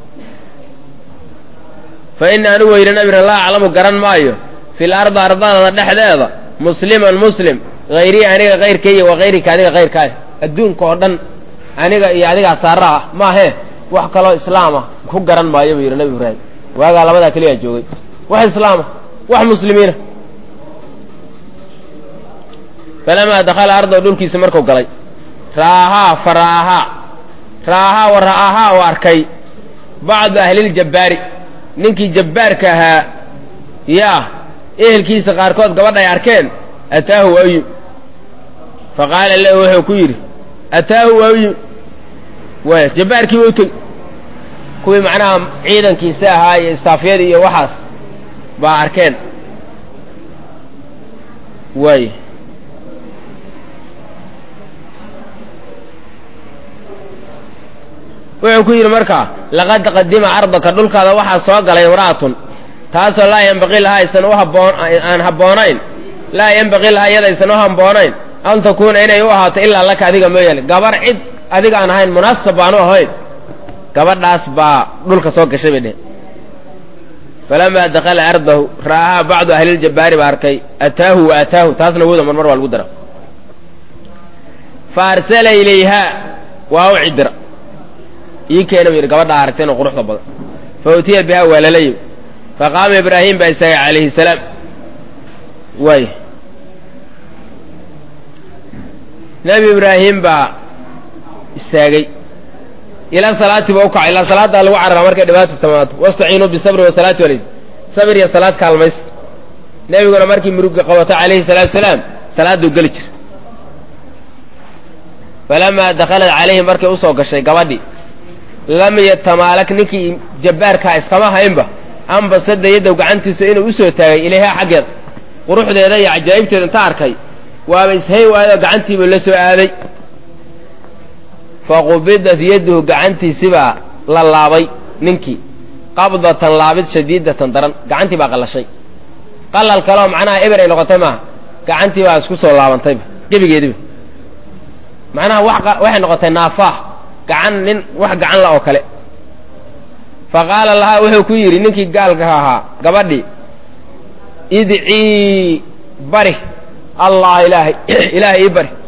fa innii anigu weyhi nabira laa aclamu garan maayo fil ardi ardadada dhexdeeda musliman muslim hayrii aniga kayrkaiyo wa kayrika adiga kayrkaaya adduunka oo dhan aniga iyo adigaa saara ah maahee wax kaloo islaama ku garan maayo buu yidhi nabi ibraahim waagaa labadaa keliyaa joogay wax islaama wax muslimiina falamaa dakhala ardahu dhulkiisa markuu galay ra'ahaa fa ra'ahaa ra'ahaa wa ra'ahaa u arkay bacdu ahliljabaari ninkii jabbaarka ahaa yaa ehelkiisa qaarkood gabadha ay arkeen ataahu waa u yimi fa qaala lahu wuxuu ku yidhi ataahu waa u yimi waaya jabbaarkiiba u tegi kuwii macnaha ciidankiisa ahaa iyo istaafyadii iyo waxaas baa arkeen waaya wuxuu ku yidhi markaa laqad qadima ardaka dhulkaada waxaa soo galay imra'atun taasoo laa yanbaqii lahaa aysan u haboon aan habboonayn laa yanbaqii lahaa iyada aysan u habboonayn an takuuna inay u ahaato ilaa laka adiga mooyaane gabar cid adiga aan ahayn munaasab baan u ahayn gabadhaas baa dhulka soo gashay bay dheh falamaa dakala ardahu ra'ahaa bacdu ahliljabaari baa arkay ataahu wa ataahu taasna wooda marmar waa lagu dara fa arsala ilayhaa waa u cidira ii keena bu yidhi gabadhaa aragtayna quruxda badan fa utiya bihaa waa lala yimi faqaama ibraahim baa istaagay calayhi salaam waay nebi ibraahim baa istaagay ilaa salaati ba u kacay ilaa salaaddaa lagu cararaa markay dhibaata timaado wastaciinuu bisabri wasalaati walid sabir iyo salaad kaalmaysta nebiguna markii murugga qabato calayhi salaatu salaam salaadduu geli jira falamaa dakhalat calayhi markay usoo gashay gabadhii lam yatamaalak ninkii jabbaarkaa iskama haynba ambasada yadow gacantiisa inuu usoo taagay ilayhaa xaggeeda quruxdeeda iyo cajaa'ibteeda inta arkay waaba ishay waayoo gacantiibuu la soo aaday faqubidat yaduhu gacantiisibaa la laabay ninkii qabdatan laabid shadiidatan daran gacantii baa qallashay qalal kaleoo macnaha eber ay noqotay maaha gacantii baa isku soo laabantayba gebigeediba macnaha waxay noqotay naafaax gacan nin wax gacan la oo kale fa qaala lahaa wuxuu ku yidhi ninkii gaalka ahaa gabadhii idcii bari allah ilaahay ilaahay ii bari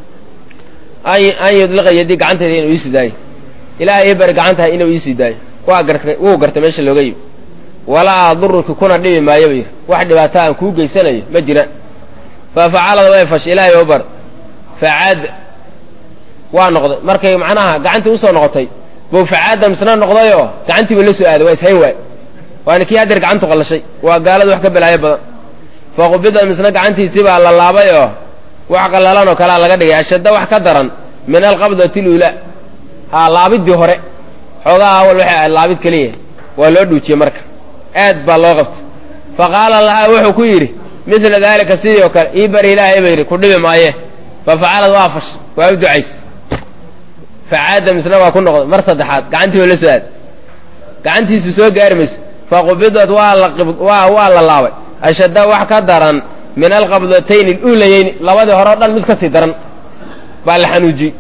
an yudliqa yadii gacantayda inuu iisii daayo ilaahay ii bari gacantaha inuu iisii daayo waa gartay wuu gartay meesha looga yimi walaa aduruki kuna dhibi maayo ba yidhi wax dhibaato aan kuu geysanayo ma jiraan fa facalada way fashay ilaahay oo bar facaad waa noqday markay macnaha gacantii usoo noqotay buu facaada misna noqdayoo gacantiiba la soo aaday waa ishayn waay waana kii hadeer gacantu qallashay waa gaalada wax ka balaayo badan faqubida misna gacantiisibaa la laabay oo wax qallalan oo kalea laga dhigay ashadda wax ka daran min alqabdati luulaa haa laabidii hore xoogaha awal waxay ahayd laabid keliya waa loo dhuujiyey marka aad baa loo qabtay fa qaala lahaa wuxuu ku yidhi midla daalika sidii oo kale ii bari ilaahay ba yidhi ku dhibi maaye fa facalad waa fash waa u ducays facaada misna waa ku noqday mar saddexaad gacantii oo la soo aad gacantiisu soo gaari mayso faqubidad waa la waa waa la laabay ashadda wax ka daran min alqabdatayni aluulayeyni labadii hore o dhan mid ka sii daran baa la xanuujiyey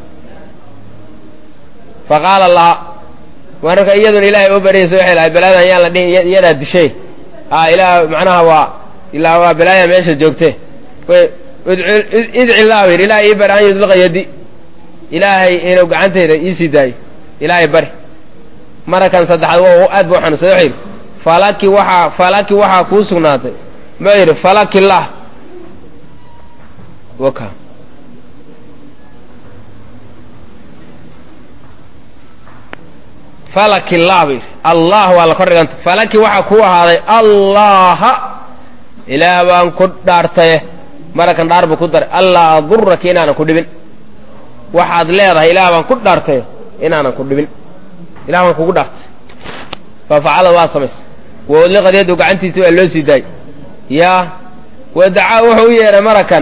fa qaala laha marka iyaduna ilaahay oo baryaysa waxay lahay balaadan yaan la dhihin iyadaa dishay a ilaah macnaha waa ilaa waa balaaya meesha joogte idci llah yidhi ilahay ii bari an yudliqa yadi ilaahay inuu gacantayda iisii daayo ilaahay bari marakan saddexaad w aad bu xanuunsaday wuxuu yidhi falaki waxaa falaki waxaa kuu sugnaatay ma yidhi falaki lah waka falaki lah ba yidhi allah waa la kor dhiganta falaki waxaa kuu ahaaday allaha ilaah baan ku dhaartaye marakan dhaar buu ku daray allaa aduraki inaanan ku dhibin waxaad leedahay ilaah baan ku dhaartaye inaanan ku dhibin ilah baan kugu dhaartay fa facala waa samaysay waudliqad yadu gacantiisi waa loo sii daayey yaa wadacaa wuxuu u yeedhay marakan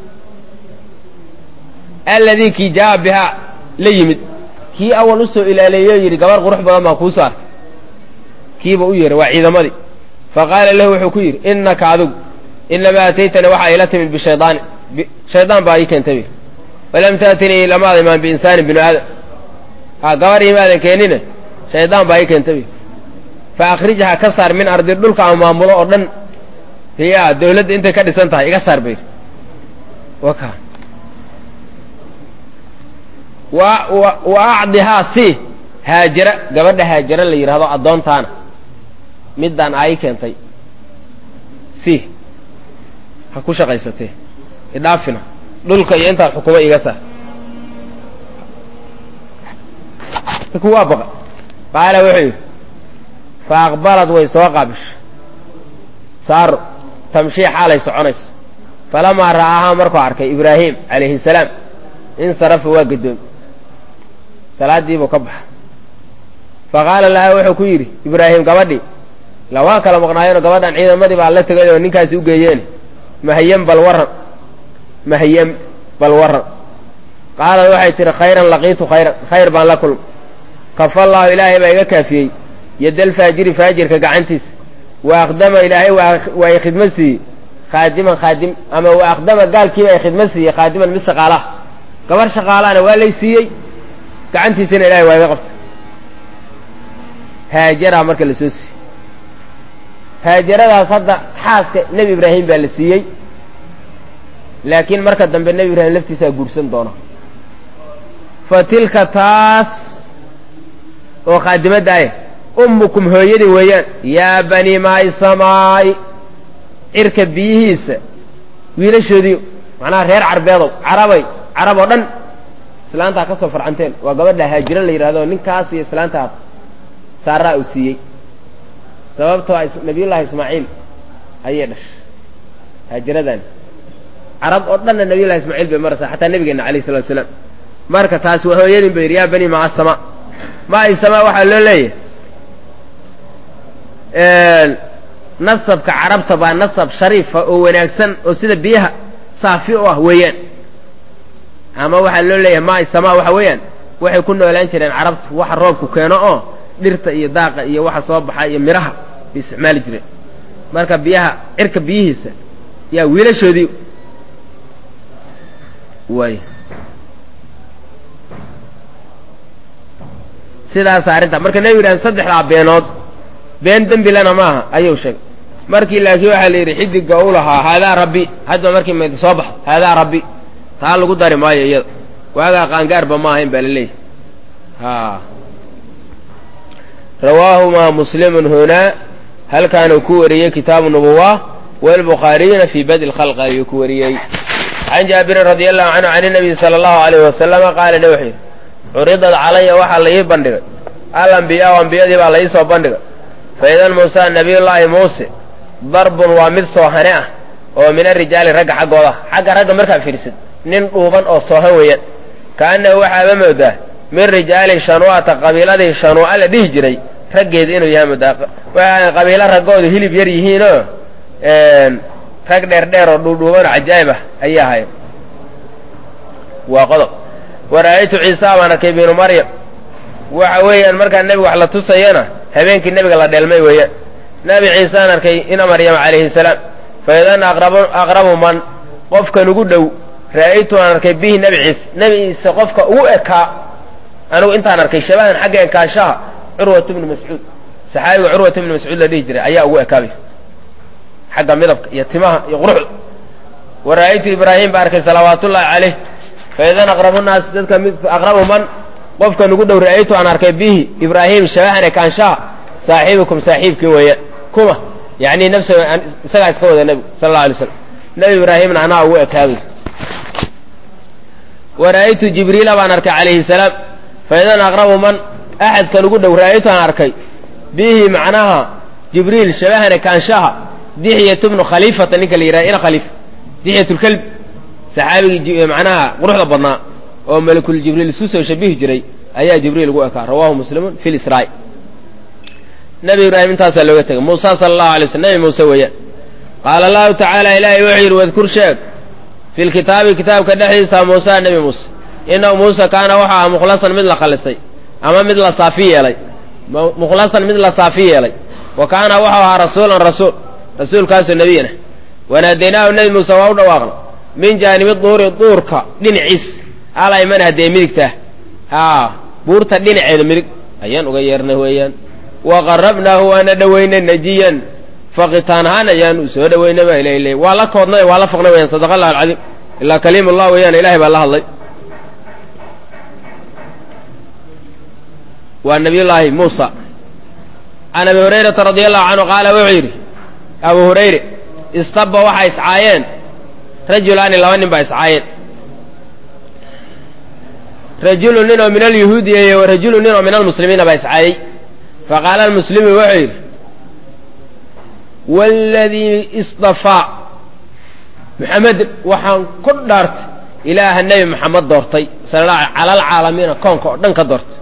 alladii kii jaa bihaa la yimid kii awal usoo ilaaleeyo yidhi gabar qurux badan baan kuu soo arkay kiiba u yeedhay waa ciidamadii fa qaala lahu wuxuu ku yidhi innaka adigu inamaa ataytanii waxaa ila timid bishaydaani shaydaan baa ii keentay bi walam taatinii lamaada imaan biinsaanin binu aadam ha gabar imaadan keenine shaydaan baa ii keentay bi fa akhrijha ka saar min ardi dhulka aan maamulo oo dhan ya dawladda intay ka dhisan tahay iga saar bayidhi waka wa wa acdihaa si haajara gabadha haajara la yidhahdo addoontaana middaan aa ii keentay si ha ku shaqaysatee idhaafina dhulka iyo intaad xukumo iga saar ninku waa baqa qaala wuxuu yidhi fa aqbalad way soo qaabisho saaro tamshii xaalay soconayso falamaa ra'aahaa markuu arkay ibraahim calayhi salaam insarafa waa gadoomi salaadiibuu ka baxa fa qaala laha wuxuu ku yidhi ibraahim gabadhii la waa kala maqnaayeenoo gabadhan ciidamadii baa la tegay oo ninkaasi u geeyeene mahyan bal warran mahyan bal warran qaalad waxay tihi khayran laqiitu khayran khayr baan la kulma kafallaahu ilaahay baa iga kaafiyey yadalfaajiri faajirka gacantiisa wa akdama ilaahay waa i khidmo siiyey khaadiman khaadim ama wa akdama gaalkiiba i khidmo siiyey khaadiman mid shaqaalaha gabar shaqaalahana waa lay siiyey gacantiisana ilahay waa iga qabta haajaraa marka la soo siiyey haajaradaas hadda xaaska nebi ibraahim baa la siiyey laakiin marka dambe nebi ibraahim laftiisaa guursan doona fa tilka taas oo khaadimadda ah ummukum hooyadii weeyaan yaa banii maai samaai cirka biyihiisa wiilashoodii macnaha reer carbeedow carabay carab oo dhan islaantaa ka soo farcanteen waa gabadha haajiro la yidhahdo ninkaas iyo islaantaas saaraa uu siiyey sababtoo nabiyullaahi ismaaciil ayay dhashay haajiradan carab oo dhanna nabiyullahi ismaaciil bay maraysaa xataa nabigeena alayh salatu asalaam marka taasi waa hooyadin ba yidhi yaa bani maa sama maa sama waxaa loo leeyahay nasabka carabta baa nasab shariifa oo wanaagsan oo sida biyaha saafi u ah weeyaan ama waxaa loo leeyahay maa sama waxa weeyaan waxay ku noolaan jireen carabtu waxa roobku keeno oo dhirta iyo daaqa iyo waxa soo baxa iyo midhaha bay isticmaali jireen marka biyaha cirka biyihiisa yaa wiilashoodii way sidaas arrinta marka nebi ibraahim saddexdaa beenood been dembilana maaha ayuu sheegay markii laakiin waxaa la yidhi xidigga u lahaa haadaa rabbi hadba markii mayd soo baxo haadaa rabbi taa lagu dari maayo iyada waagaa qaangaarba ma ahayn baa la leeyahy a rawaahumaa muslimun hunaa halkaanuu ku wariyey kitaabu nubuwa walbukhaariyuna fii badi lkhalq ayuu ku wariyey can jaabirin radi allahu canhu can inabiyi sala allahu alayhi wasalama qaala ne wuxuu yidhi curidad calaya waxaa la ii bandhigay alambiyaau ambiyadii baa la ii soo bandhigay fa idan muusa nabiyullaahi muuse darbun waa mid soohane ah oo min arijaali ragga xaggooda xagga ragga markaa fiirsid nin dhuuban oo soohan weeyaan kaannahu waxaaba moodaa min rijaali shanuu'ata qabiiladii shanuu'a la dhihi jiray raggeeda inuu yahay moodaa waxaa qabiilo raggoodu hilib yar yihiinoo rag dheer dheer oo dhuudhuuban oo cajaa'ib ah ayaa ahay waa qodob wara'aytu ciisa baan arkay binu maryam waxa weeyaan markaa nebiga wax la tusayana habeenkii nebiga la dheelmay weeyaan nebi ciisaan arkay ina maryama calayhi salaam fa idan aqrabu man qofkan ugu dhow ra'aytu aan arkay bihi nebi ciise nebi ciise qofka ugu ekaa anigu intaan arkay shabahan xagga ekaanshaha curwat bnu mascuud saxaabiga curwat bnu mascuud la dhihi jiray ayaa ugu ekaabay xagga midabka iyo timaha iyo quruxda wa ra'aytu ibraahim baa arkay salawaatullaahi calayh fa idan aqrabu naas dadka mid aqrabu man qofkan ugu dhow ra'aytu aan arkay bihi ibraahim shabahan ekaanshaha saaxiibukum saaxiibkii weeyaan kuma yacni nafsa isagaa iska wada nebigu sala allau alay slam nebi ibraahimna anaa ugu ekaabay wa ra'aytu jibriila baan arkay calayhi salaam fa idan aqrabu man axadkan ugu dhow ra'aytu aan arkay bihi macnaha jibriil shabahan ekaanshaha dixyat bnu khaliifata ninka la yidhaha ina khaliifa dixyatulkelb saxaabigii macnaha quruxda badnaa oo malakul jibriil isu soo shabihi jiray ayaa jibriil ugu ekaa rawaahu muslimun fi lisraa nebi ibraahim intaasaa looga tegay muusa sala allahu alay slm nebi muuse weeyaan qaala allahu tacaala ilaahay wuxuu yidhi wadkur sheeg fi lkitaabi kitaabka dhexdiisa muusa nebi muuse inahu muuse kaana wuxuu ahaa mukhlasan mid la khalisay ama mid la saafi yeelay mukhlasan mid la saafi yeelay wa kaana wuxuu ahaa rasuulan rasuul rasuulkaasoo nebiyana wanaadaynaahu nebi muuse waa u dhawaaqna min jaanibi duuri duurka dhinaciis alayman haddee midigtaa haa buurta dhinaceeda midig ayaan uga yeernay weeyaan wa qarabnaahu waana dhowaynay najiyan faqitaan ahaan ayaan u soo dhowaynay baa ilahay leey waa la koodnay waa la faqnay weyaan sadaqa allahu alcadiim ilaa kaliim ullah weeyaan ilahay baa la hadlay waa nabiyullaahi muusa can abi hurayrata radi allahu canhu qaala wuxuu yidhi abu hurayre istaba waxaa iscaayeen rajulaani laba nin baa iscaayeen rajulu nin oo min alyahuudiya iyo rajulu nin oo min almuslimiina baa iscaayey faqaala almuslimu wuxuu yidhi waladii isdafaa muxamedin waxaan ku dhaartay ilaaha nebi maxamed doortay sala cala alcaalamiina koonka oo dhan ka doortay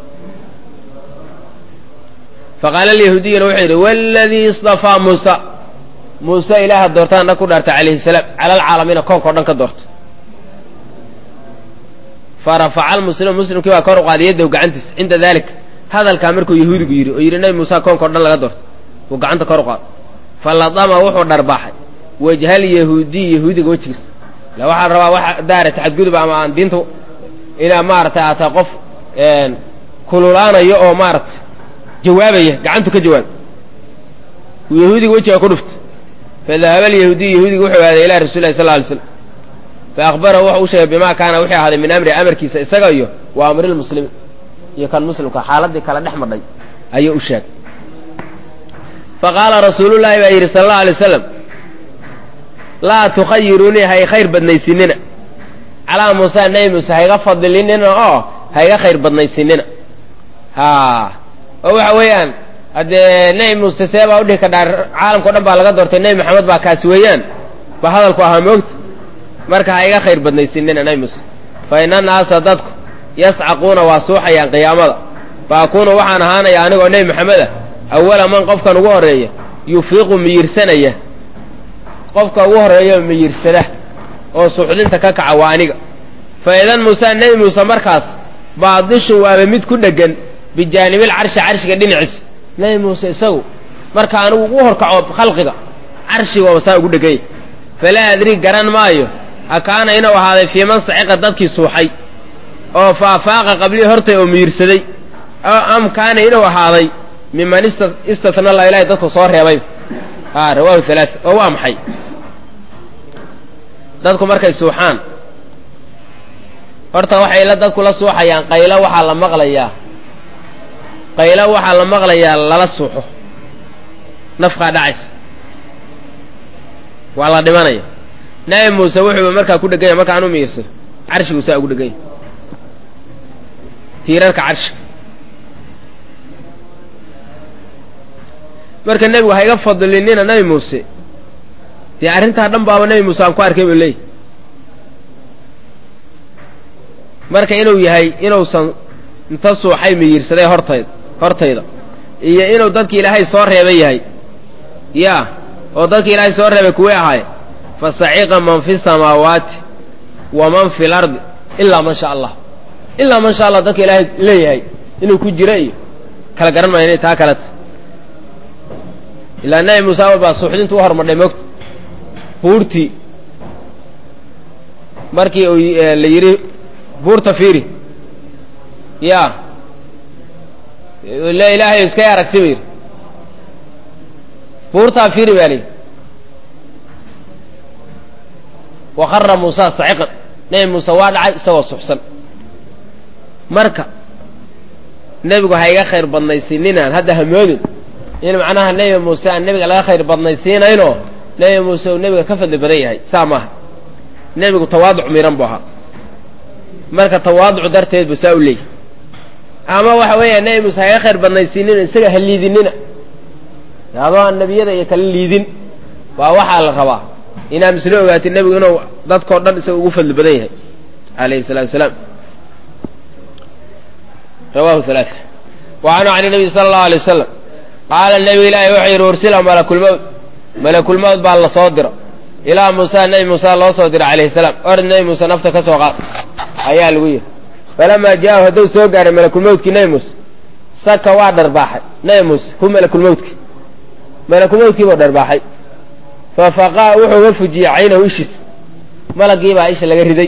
faqaala alyahuudiyuna wuxuu yidhi waladii isdafaa muusa muuse ilaaha doortaan dhan ku dhaartay calayhi salaam cala alcaalamiina koonka o dhan ka doortay farafaca almuslimu muslimkii baa kor u qaaday yaddahu gacantiisa cinda daalika hadalkaa markuu yahuudigu yidhi oo yidhi nabi muuse koonka o dhan laga doorto uu gacanta kor u qaado faladama wuxuu dharbaaxay wajhal yahuudiy yahuudiga wejigiisa ila waxaa la rabaa wax daara taxadgudub ama aan diinta inaa maaragtay aataa qof kululaanayo oo maaragtay jawaabaya gacantu ka jawaab yahuudiga wejiga ku dhuftay fadahaba alyahuudiy yahuudiga wuxuu aaday ilaa rasul lahi sal lla alay slam fa akhbarahu wuxuu u sheegay bimaa kaana wixii ahaaday min amri amarkiisa isaga iyo wa amri lmuslimiin iyo kan muslimka xaaladii kala dhex madhay ayuu u sheegay faqaala rasuulullaahi baa yidhi sala allahu alay slam laa tukhayiruunii hay khayr badnaysinina calaa muusa nebi muuse hayga fadilinina oo hayga khayr badnaysinina ha oo waxa weeyaan haddee nebi muuse see baa udhihi kadhaa caalamka o dhan baa laga doortay nebi maxamed baa kaasi weeyaan ba hadalku ahaa moogta marka hayga khayr badnaysinina nebi muuse fa ina naasa dadku yascaquuna waa suuxayaan qiyaamada fa akuunu waxaan ahaanaya anigoo nebi maxamed ah awala man qofkan ugu horreeya yufiiqu miyirsanaya qofka ugu horreeya miyirsada oo suuxdinta ka kaca waa aniga fa idan muuse nebi muuse markaas baadishun waaba mid ku dheggan bijaanibil carshi carshiga dhinaciisa nebi muuse isagu marka anigu ugu horkaco khalqiga carshiga waaba saa ugu dheganya falaa adri garan maayo akaana inuu ahaaday fii man saciqa dadkii suuxay oo faafaaqa qablii hortay oo miyirsaday am kaana inuu ahaaday miman istatna la ilahay dadku soo reebay a rawahu halaa oo waa maxay dadku markay suuxaan horta waxay la dadku la suuxayaan qaylo waxaa la maqlayaa qaylo waxaa la maqlayaa lala suuxo nafkaa dhacaysa waa la dhimanaya nabi muuse wuxuuba markaa ku dheganya marka anu miirso carshigu saa ugu dheganya tiirarka carshiga marka nebigu hayga fadilinina nebi muuse dee arrintaa dhan baaba nebi muuse aan ku arkay buu leeyahy marka inuu yahay inuusan inta suuxay miyirsaday hortayd hortayda iyo inuu dadki ilaahay soo reebay yahay ya oo dadki ilaahay soo reebay kuwii ahaaye fa saciqa man fi samaawaati wa man fi lardi ilaa man sha allah ilaa man sha allah dadka ilaahay leeyahay inuu ku jiro iyo kala garan maayo inay taa kaleta ilaa nebi muuse awal baa suuxdintu u hormadhay moogta buurtii markii uu la yidhi buurta fiiri ya le ilaahay iskay aragti ba yidhi buurtaa fiiri baa layidhi wakara muusa saciqan nebi muuse waa dhacay isagoo suxsan marka nebigu ha iga khayr badnaysininaan hadda hamoodin in macnaha nebi muuse aan nebiga laga khayr badnaysiinayno nebi muuse uu nebiga ka fadli badan yahay saa maaha nebigu tawaaduc miran bu ahaa marka tawaaduc darteed bu saa u leeyahy ama waxa weeya nebi muuse ha iga khayr badnaysiinino isaga ha liidinina adoo aan nebiyada iyo kala liidin waa waxaa la rabaa inaa mislo ogaatid nebigu inuu dadkao dhan isaga ugu fadli badan yahay alayhi salatu wasalaam rawahu halaa wa canhu can nabiy sala allahu alay wasalam qaala nebi ilaahi wuxuu yidhi ursila malakulmowt malakulmowt baa la soo diro ilaa muusa nebi muuse loo soo diro calayhi salaam ord nebi muuse nafta ka soo qaad ayaa lagu yidhi falamaa jaahu hadduu soo gaaray malakulmowtkii nebi muuse saka waa dharbaaxay nebi muuse hu malakulmowtki malakulmowtkii buu dharbaaxay fafaqaa wuxuu ga fujiyey caynahu ishiis malaggiibaa isha laga riday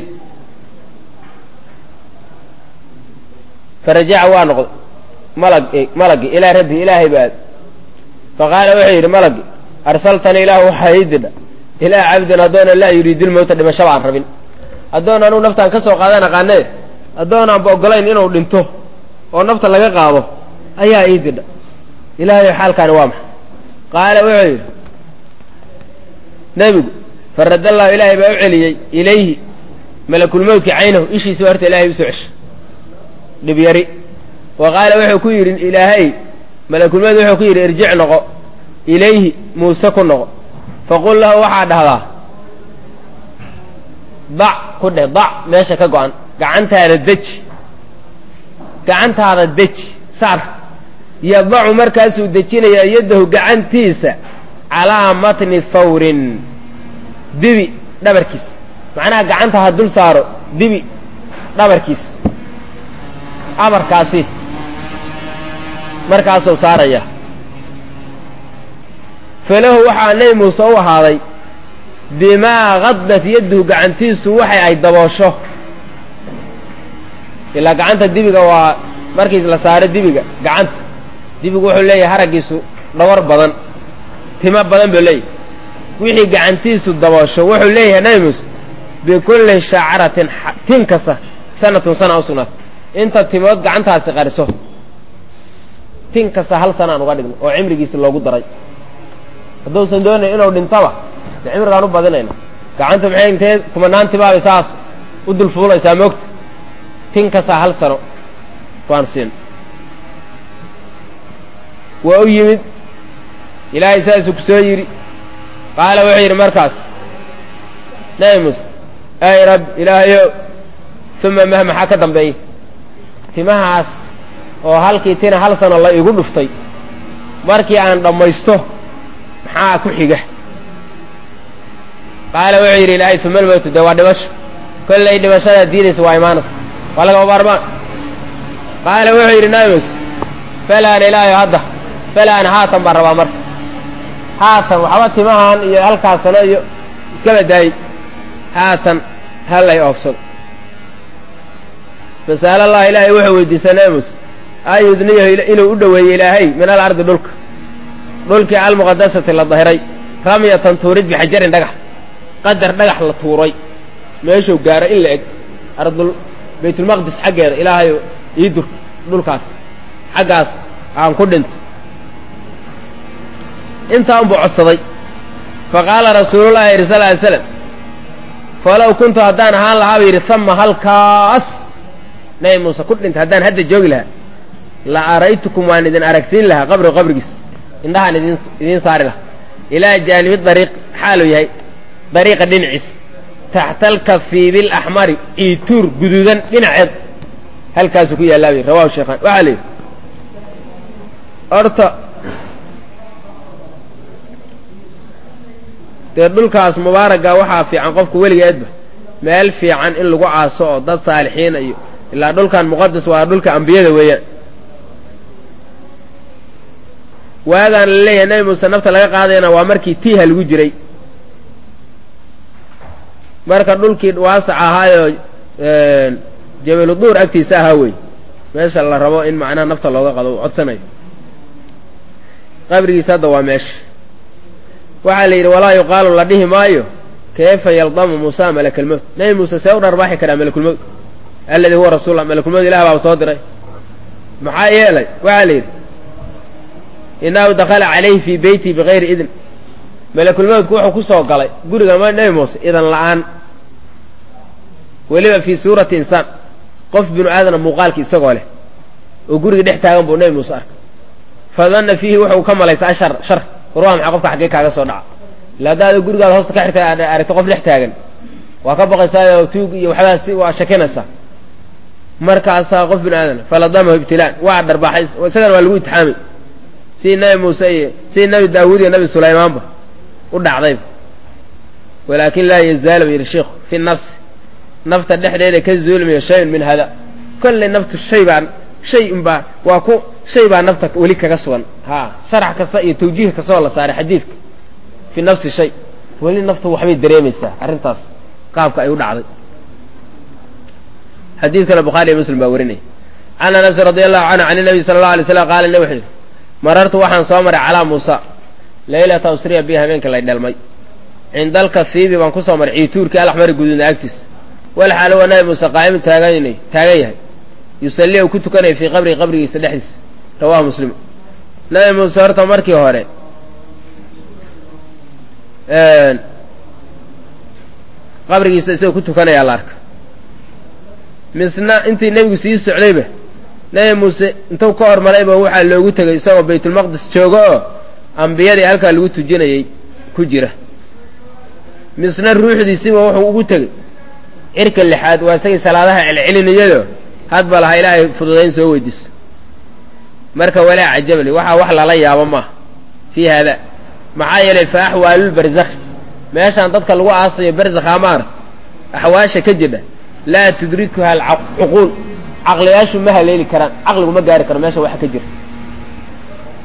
farajaca waa noqday malag malaggi ilaa rabbi ilaahay ba aad faqaala wuxuu yidhi malaggi arsaltani ilaahu waxaa ii didha ilaa cabdin addoona laa yuriidil mowta dhimashaba aan rabin addoon anuu naftaan ka soo qaadan aqaanee addoonaanba ogolayn inuu dhinto oo nafta laga qaado ayaa ii didha ilaahay xaalkaani waa maxay qaala wuxuu yidhi nebigu farad allahu ilaahay baa u celiyey ilayhi malakulmowtki caynahu ishiisa horta ilahay usoo ceshay dhibyari wa qaala wuxuu ku yidhi ilaahay malakulmowt wuxuu ku yidhi irjic noqo ilayhi muuse ku noqo faqul lahu waxaa dhahdaa dac ku dheh dac meesha ka go-an gacantaada deji gacantaada deji saar yadacu markaasuu dejinayaa yaddahu gacantiisa calaa matni thawrin dibi dhabarkiisa macnaha gacanta ha dul saaro dibi dhabarkiisa amarkaasi markaasuu saaraya falahu waxaa nebi muuse u ahaaday bimaa kaddat yadduhu gacantiisu waxay ay daboosho ilaa gacanta dibiga waa markii la saaro dibiga gacanta dibigu wuxuu leeyahay haraggiisu dhawar badan timo badan buu leeyahay wixii gacantiisu daboosho wuxuu leeyahay nebi muuse bikulli shacratin tin kasta sanatun sana u sugnaata inta timood gacantaasi qariso tin kasta hal sana aan uga dhigno oo cimrigiisi loogu daray hadduusan doonayn inuu dhintaba de cimrigaan u badinayna gacanta maxay intee kumanaan timaabay saas u dul fuulaysaa moogta tin kasta hal sano waan siin waa u yimid ilaahay saasuu ku soo yidhi qaala wuxuu yidhi markaas nabi muuse ay rabbi ilaahayo uma mah maxaa ka dambeeya timahaas oo halkii tina hal sano la igu dhuftay markii aan dhammaysto maxaa ku xiga qaala wuxuu yidhi ilaahay uma almowtu dee waa dhimasho kollay dhimashada diidaysa waa imaanaysa waa lagama maarmaan qaala wuxuu yidhi nabi muuse falaan ilaahayo hadda falaan haatan baan rabaa marka haatan waxba timahan iyo halkaas sano iyo iska badaayey haatan hallay oofsado fasa'al allah ilaahay wuxuu weydiisay nabi muuse an yudniyahu inuu u dhoweeyo ilaahay min alardi dhulka dhulkii almuqadasati la dahiray ramyatan tuurid bixajarin dhagax qadar dhagax la tuuray meeshuu gaaro in la eg ardul baytulmaqdis xaggeeda ilaahayo ii dur dhulkaas xaggaas aan ku dhinto intaa unbuu codsaday fa qaala rasuulullahi yidhi sal ly slam falow kuntu haddaan ahaan lahaa bu yidhi hama halkaas nabi muuse ku dhintay haddaan hadda joogi lahaa la araytukum waan idin aragsiin lahaa qabri qabrigiis indhahaan idin idiin saari lahaa ilaa jaanibi dariiq xaaluu yahay dariiqa dhinaciis taxta alkafiibi alaxmari iituur guduudan dhinaceed halkaasuu ku yaallaa bay rawahu sheekhaan waxaa la yidhi horta dee dhulkaas mubaaraga waxaa fiican qofku weligeedba meel fiican in lagu caaso oo dad saalixiina iyo ilaa dhulkan muqadas waa dhulka ambiyada weeyaan waagaan la leeyahay nebi muuse nafta laga qaadayana waa markii tiiha lagu jiray marka dhulkii waasac ahaayoo jabalu duur agtiisa ahaa wey meesha la rabo in macnaha nafta looga qado uu codsanayo qabrigiisa hadda waa meesha waxaa la yidhi walaa yuqaalu la dhihi maayo kayfa yaldamu muusa malakalmowt nebi muuse see u dharbaaxi karaa malakulmowt alladii huwa rasuullah malakulmowt ilah baa soo diray maxaa yeelay waxaa la yidhi inahu dakala calayhi fii beyti bigayri idn malakulmowtku wuxuu ku soo galay guriga ma nebi muuse idan la-aan weliba fii suurati insaan qof binu aadana muuqaalki isagoo leh oo guriga dhex taagan buu nebi muuse arkay fadanna fiihi wuxuu ka malaysa ashar shar war waa maxaa qofka xaggee kaaga soo dhaca ila haddaada gurigaada hoosta ka xirtay aad aragto qof dhex taagan waa ka baqaysaa tuug iyo waxbaa si waa shakinaysaa markaasaa qof binu aadana faladamahu ibtilaan waa dharbaaxay isagana waa lagu itixaamay sidii nabi muuse iyo sidii nabi daawuud iyo nabi sulaymaanba u dhacdayba walaakin laa yazaalu yidhi sheikhu fi nafsi nafta dhexdeeda ka zuulmayo shayun min hada kollay naftu shay baa shay unbaa waa ku shay baa nafta weli kaga sugan ha sharax kasta iyo tawjiih kastoo la saaray xadiidka fi nafsi shay weli naftu waxbay dareemaysaa arrintaas qaabka ay u dhacday xadiidkana bukhaari iyo muslim baa warinaya can anas radi allahu canhu can nabi sala allahu alay slam qaala ne wuxuu yidhi marartu waxaan soo maray calaa muusa laylata usriya bi habeenka lay dhelmay cinda alkafiibi baan kusoo maray ciituurkii alaxmari guduudna agtiisa walxaalo waa nabi muuse qaa'imun taagan taagan yahay yusalli u ku tukanaya fii qabrihi qabrigiisa dhexdiisa rawahu muslim nabi muuse horta markii hore qabrigiisa isagoo ku tukanayaa la arka misna intii nebigu sii socdayba nebi muuse intuu ka hormarayba waxaa loogu tegay isagoo baytulmaqdis joogo oo ambiyadii halkaa lagu tujinayay ku jira misna ruuxdiisiba wuxuu ugu tegey cirka lixaad waa isagii salaadaha celcelinayado hadba laha ilaahay fududayn soo weydiiso marka walaa cajabli waxaa wax lala yaabo maaha fii haada maxaa yeelay fa axwaalulbarzakhi meeshaan dadka lagu aasayo barzakh amaana axwaasha ka jidha laa tudrikuha alcuquul caqliyaashu ma haleeli karaan caqligu ma gaari karo meesha waxa ka jira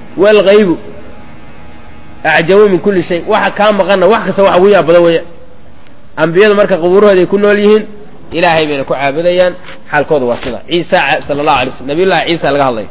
waalgaybu acjabu min kulli shay waxa kaa maqanna wax kasta wax ugu yaab badan weeyaan ambiyadu marka qubuurahooda ay ku nool yihiin ilaahay bayna ku caabudayaan xaalkooda waa sida ciisa sala allahu alay slm nabiyullahi ciisa laga hadlaya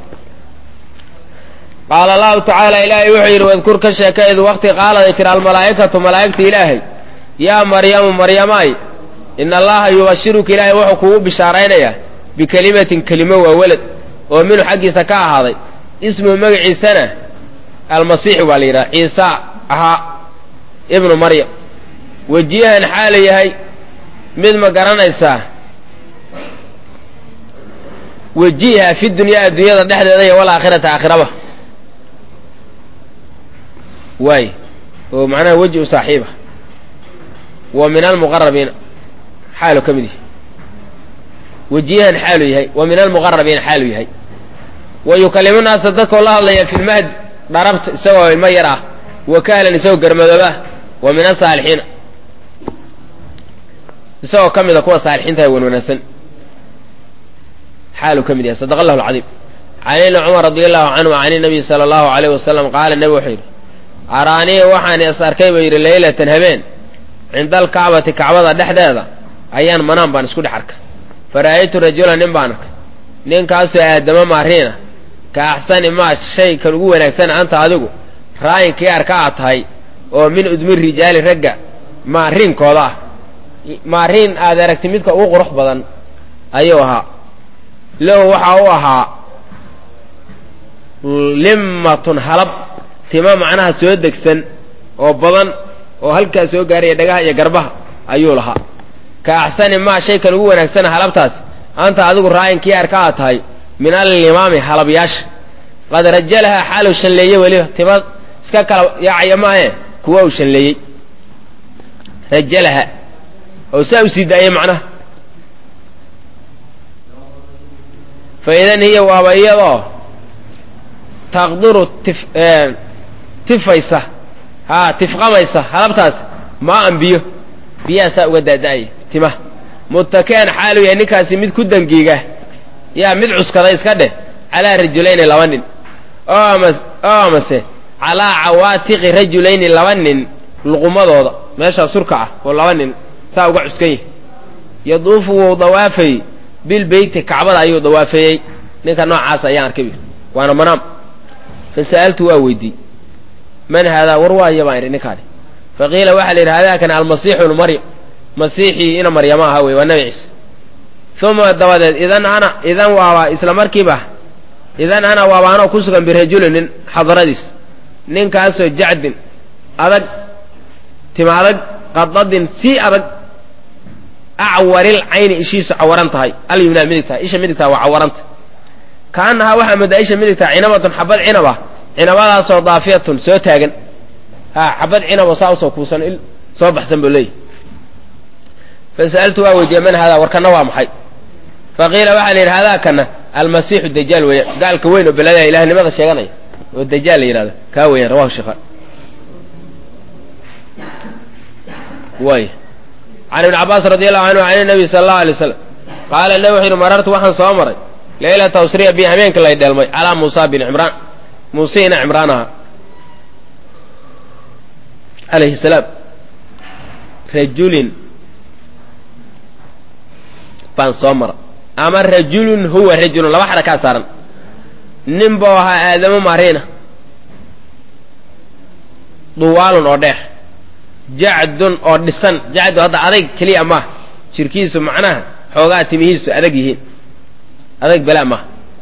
qaala allahu tacaala ilaahay wuxuu yidhi wadkur ka sheeka id waqti qaaladay tiri almalaa'ikatu malaa'igta ilaahay yaa maryamu maryamaay ina allaha yubashiruka ilaahay wuxuu kugu bishaaraynayaa bikelimatin kelimo waa welad oo minhu xaggiisa ka ahaaday ismuhu magaciisana almasiixi baa la yidhaha ciisa ahaa ibnu maryam wajihan xaala yahay mid ma garanaysaa wajiha fi dunyaa addunyada dhexdeeda iyo walaakhirata aakhiraba waay oo macnaha weji u saaxiiba wa min almuqarabiina xaalu ka mid yahay wajihan xaalu yahay wa min almuqarabiina xaalu yahay wa yukalimu naasa dadkoo la hadlaya fi lmahdi dharabta isagoo ilmo yar ah wa kahlan isagoo garmadooba wa min asaalixiina isagoo ka mida kuwa saalixiinta wan wanaagsan xaalu ka mid yahay sadaqa allahu alcadiim can ibni cumar radi allahu canhu can inabiy sala allahu alayh wasalam qaala nebi wuxuu yidhi araanii waxaan is arkay buu yidhi leylatan habeen cinda alkacbati kacbada dhexdeeda ayaan manaan baan isku dhex arkay fara'aytu rajulan nin baan arkay ninkaasoo aadamo maariina ka axsani maa shay kan ugu wanaagsan anta adigu raayinkii arka aad tahay oo min udmi rijaali ragga maariinkooda ah maariin aad aragti midka ugu qurux badan ayuu ahaa lahu waxaa u ahaa limmatun halab tima macnaha soo degsan oo badan oo halkaa soo gaaraya dhagaha iyo garbaha ayuu lahaa ka axsani maa shay kan ugu wanaagsana halabtaas anta adigu raayinkii arka aad tahay min allimaami halabyaasha qad rajalahaa xaalu shanleeye weliba tima iska kala yaacaya maahe kuwa uu shanleeyey rajalaha oo saa u sii daayay macnaha fa idan hiya waaba iyadoo taqduru tif tifaysa haa tifqamaysa halabtaas maa an biyo biyaha saa uga daada'aya timaha muttaki'an xaalu yahay ninkaasi mid ku dangiiga yaa mid cuskada iska dheh calaa rajulayni laba nin oo ama oo amase calaa cawaatiqi rajulayni laba nin luqumadooda meeshaa surka ah oo laba nin saa uga cuskan yahay yaduufu wuu dawaafayey bilbeyti kacbada ayuu dawaafeeyey ninka noocaas ayaan arkay waana manaam fa sa'altu waa weydii man haadaa war waaya baan idhi ninkaani fa qiila waxaa la yidhi haadaakana almasiixu ibnu maryam masiixii ina maryama aha wey waa nabi ciise uma dabadeed idan ana idan waaba isla markiiba idan ana waaba anoo ku sugan birajulin nin xadaradiis ninkaasoo jacdin adag tima adag qadadin si adag acwaril cayni ishiisu cawaran tahay alyumnaa midigtaa isha midigtaa waa cawaranta kaanahaa waxaa moodaa isha midigtaa cinabatun xabad cinaba cinabadaasoo daafiyatun soo taagan ha xabad cinabo saa usoo kuusan il soo baxsan buu leeyahy fasa'altu waa weydiiyey man haadaa warkana waa maxay faqiila waxaa la yidhi hadaa kana almasiixu dajaal weeyaan gaalka weyn oo beladaya ilahnimada sheeganaya oo dajaal la yidhahdo kaa weeyaan rawahu sheekhaan waay can ibni cabbaas radi allahu canhu can nabiy sala allahu alay waslam qaala nabi wuxuu yidhi marartu waxaan soo maray leylata usriya bi habeenka lay dheelmay calaa muusa bin cimraan muuse ina cimraan ahaa calayhi salaam rajulin baan soo mara ama rajulun huwa rajulun laba xadha kaa saaran nin buu ahaa aadamo maariina duwaalun oo dheer jacdun oo dhisan jacdu hadda adayg keliya maah jirkiisu macnaha xoogaa timihiisu adag yihiin adag belaa maaha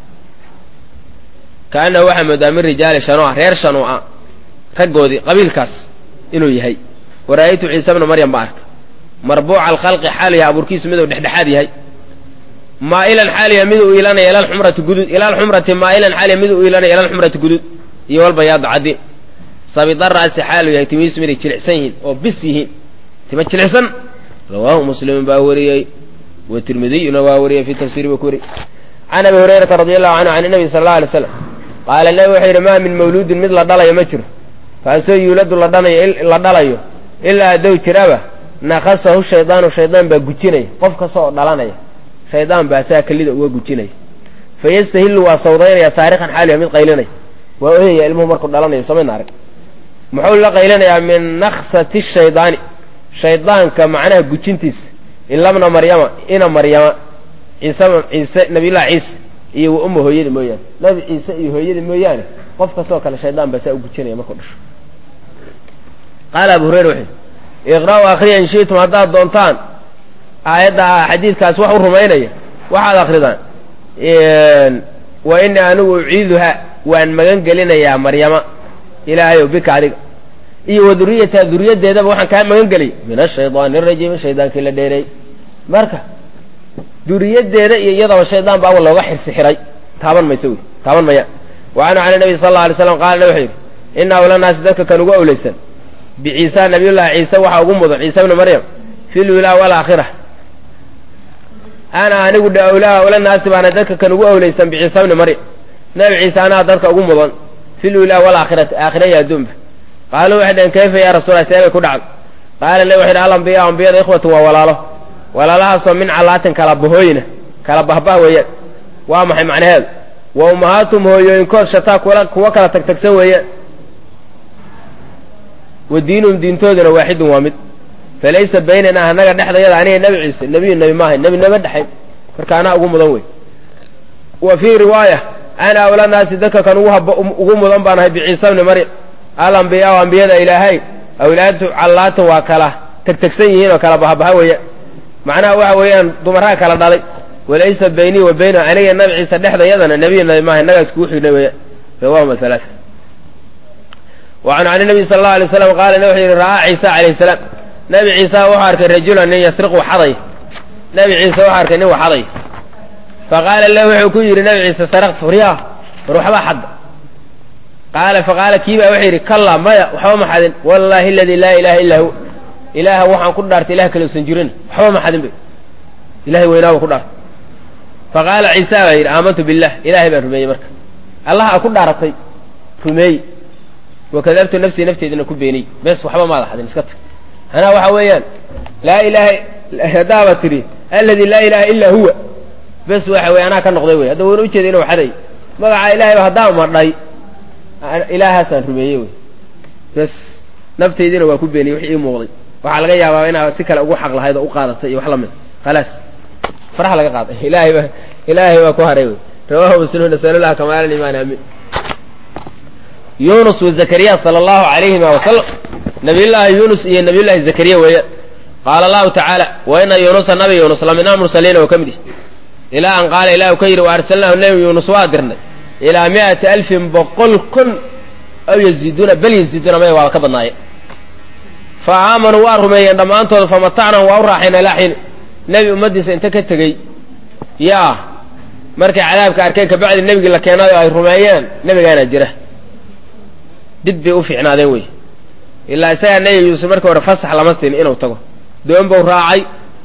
kaanahu waxaa moodaa min rijaali shanua reer shanua raggoodii qabiilkaas inuu yahay wara'aytu ciise bna maryam baa arka marbuuca alkhalqi xaal yahay abuurkiisu miduu dhexdhexaad yahay maa'ilan xaal yahay mid uu iilanaya ila alxumrati gudud ila alxumrati maa'ilan xaal yahay mid uu iilanaya ila alxumrati gudud iyo walbayaadu caddiin sabidaraasi xaalu yahay timihiisu miday jilicsan yihiin oo bis yihiin tima jilicsan rawaahu muslimun baa wariyey wa tirmidiyuna waa wariyey fi tafsiiri buu ku wariyey can abi hurayrata radi allahu canhu can nabi sala allau alay slam qaala nabi wuxuu yidhi maa min mawluudin mid la dhalayo ma jiro kaasoo yuuladu la dhanayo la dhalayo ilaa haddow jiraba nakasahu shaydaanu shaydaan baa gujinaya qof kasta oo dhalanaya shaydaan baa saa kelida uga gujinaya fa yastahillu waa sawdaynaya saarikan xaaliya mid qaylinaya waa oyaya ilmuhu markuu dhalanayo somayna arag muxuu la qaylanayaa min naksati shaydaani shaydaanka macnaha gujintiisa ilabna maryama ina maryama ciise ciise nabiyullahi ciise iyo wa umma hooyadii mooyaane nabi ciise iyo hooyadii mooyaane qof kastoo kale shaydaan baa saa u gujinaya markuu dhasho qaala abu hurayra wuxuu iqra'u akhriya in shi'tum haddaad doontaan aayadda xadiidkaas wax u rumaynaya waxaad akridaan wa inii anigu uciiduha waan magan gelinayaa maryama ilaahayow bika adiga iyo wa duriyataha duriyaddeedaba waxaan kaa magan geliyay min ashaydaani arajiimi shaydaankii la dheereey marka duriyaddeeda iyo iyadaba shaydaan baa awal looga xirsi xiray taaban mayse wey taaban maya wa canhu can nabiy sal alla alay slam qaala wuxuu yidhi ina awla naasi dadka kan ugu awlaysan biciisa nabiyullahi ciise waxaa ugu mudan ciise bni maryam fi lulaa walaakhira ana anigu dhe awlaa awla naasi baana dadka kan ugu awlaysan biciisa bni maryam nabi ciise anaa dadka ugu mudan fi lulaa walaakhirati aakhira iyo adduunba qaaluu waxay dhaheen kayfa yaa rasuula seebay ku dhacday qaala nabi wuxu yidhi alambiya ambiyada ikhwatun waa walaalo walaalahaasoo min calaatin kala bahooyina kala bahbah weeyaan waa maxay macnaheedu wa ummahaatum hooyooyinkood shataa kuwa kuwa kala tagtagsan weeyaan wa diinuhum diintooduna waaxidun waa mid falaysa baynanaa annaga dhexdayada aniga nebi ciise nebiyu nebi maahay nebi nama dhexayn marka anaa ugu mudan wey wa fii riwaaya ana awla naasi dadka kan ugu mudan baan ahay biciisa bni maryam alambiyaa ambiyada ilaahay awlaadu callaatan waa kala tegtegsan yihiin oo kala bahabaha weeyaan macnaha waxa weeyaan dumaraha kala dhalay walaysa baynii wa baynahu aniga nabi ciise dhexdayadana nebiyu nabi maahay innagaa iskugu xignay weeyaan rawahuma halaaa wacan can nabiy sala allau alay slam qaala wuxuu yidhi ra'aa ciisa calayhi salaam nabi ciisa wuxuu arkay rajulan nin yasriqu xaday nabi ciise wuxuu arkay nin waxaday faqaala lahu wuxuu ku yidhi nabi ciise saraqt furyaa war waxbaa xadda qaala faqaala kiibaa wuxuu yidhi kalla maya waxba ma xadin wallaahi aladii laa ilaaha illaa hu ilaaha waxaan ku dhaartay ilah kale usan jirin waxba ma xadin bay ilahay weynaa ku dhaartay faqaala ciisa baa yidhi aamantu billah ilaahay baan rumeeyey marka allah a ku dhaaratay rumeey wakadabtu nafsii nafteedina ku beeniyey bes waxba maada xadin iska tag anaa waxa weeyaan laa ilaaha haddaaba tidhi alladii laa ilaaha illaa huwa bes waxa wey anaa ka noqday wey hadda wayna ujeeda inuu xaday magacaa ilahayba haddaan madhay ilaahaasaan rumeeyey wey bes naftaydiina waa ku beeniyey wix ii muuqday waxaa laga yaabaa inaad si kale ugu xaq lahayd oo u qaadatay iyo wax lamid khalaas faraha laga qaaday ilaahay ba ilaahay baa ku haray wey rawahu muslim nasalullah kamaal imaan amin yunus wa zakariya sala allahu alayhima wasalam nabiyullaahi yunus iyo nabiyullaahi zakariya weeyaan qaala allahu tacaala wa ina yunusa nabi yunus la min almursaliina oo ka mid ihi ilaa an qaala ilahu ka yidhi wa arsalnaahu nebi yuunus waa dirnay ilaa mi'ati alfin boqol kun aw yaziiduuna bal yaziiduuna maya waaba ka badnaaye fa aamanuu waa rumeeyeen dhammaantooda famatacnahum waa u raaxayn ilaa xiin nebi ummaddiisa inta ka tegey yaa markay cadaabka arkeen kabacdi nebigii la keenayo ay rumeeyeen nebigaana jira dib bay u fiicnaadeen wey ilaa isagaa nebi yuusuf markii hore fasax lama siin inuu tago doon buu raacay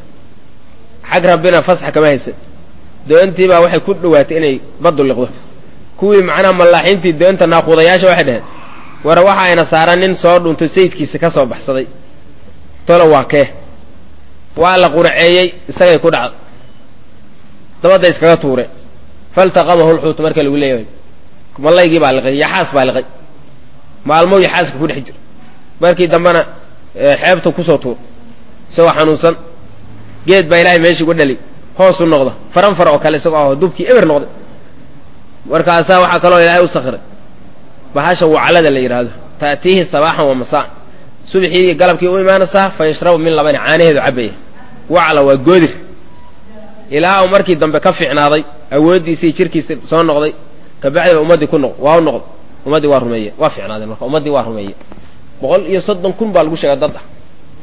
xag rabbina fasax kama haysan doontii baa waxay ku dhowaatay inay baddu liqdo kuwii macnaha mallaaxiintii doonta naaquudayaasha waxay dhaheen war waxa ayna saaran nin soo dhuntay sayidkiisa ka soo baxsaday tolo waa kee waa la quraceeyey isagay ku dhacda dabadda iskaga tuure faltaqamahu lxuutu marka lagu leeyahay mallaygii baa liqay yaxaas baa liqay maalmow yaxaaska ku dhex jira markii dambena xeebta kusoo tuur isagoo xanuunsan geed baa ilaahay meeshii uga dhali hoos u noqda faran far oo kale isagoo aho dubkii eber noqday markaasaa waxaa kaloo ilaahay u sakhiray bahasha waclada la yidhaahdo ta'tiihi sabaaxan wa masaan subxii iyo galabkii u imaanaysaa fa yashrabu min labani caanaheedu cabaya wacla waa goodir ilaa uu markii dambe ka fiicnaaday awooddiisii jirkiisa soo noqday kabacdiba ummaddii ku noq waa u noqday ummaddii waa rumeeye waa fiicnaadeen marka ummaddii waa rumeeye boqol iyo soddon kun baa lagu sheega dad ah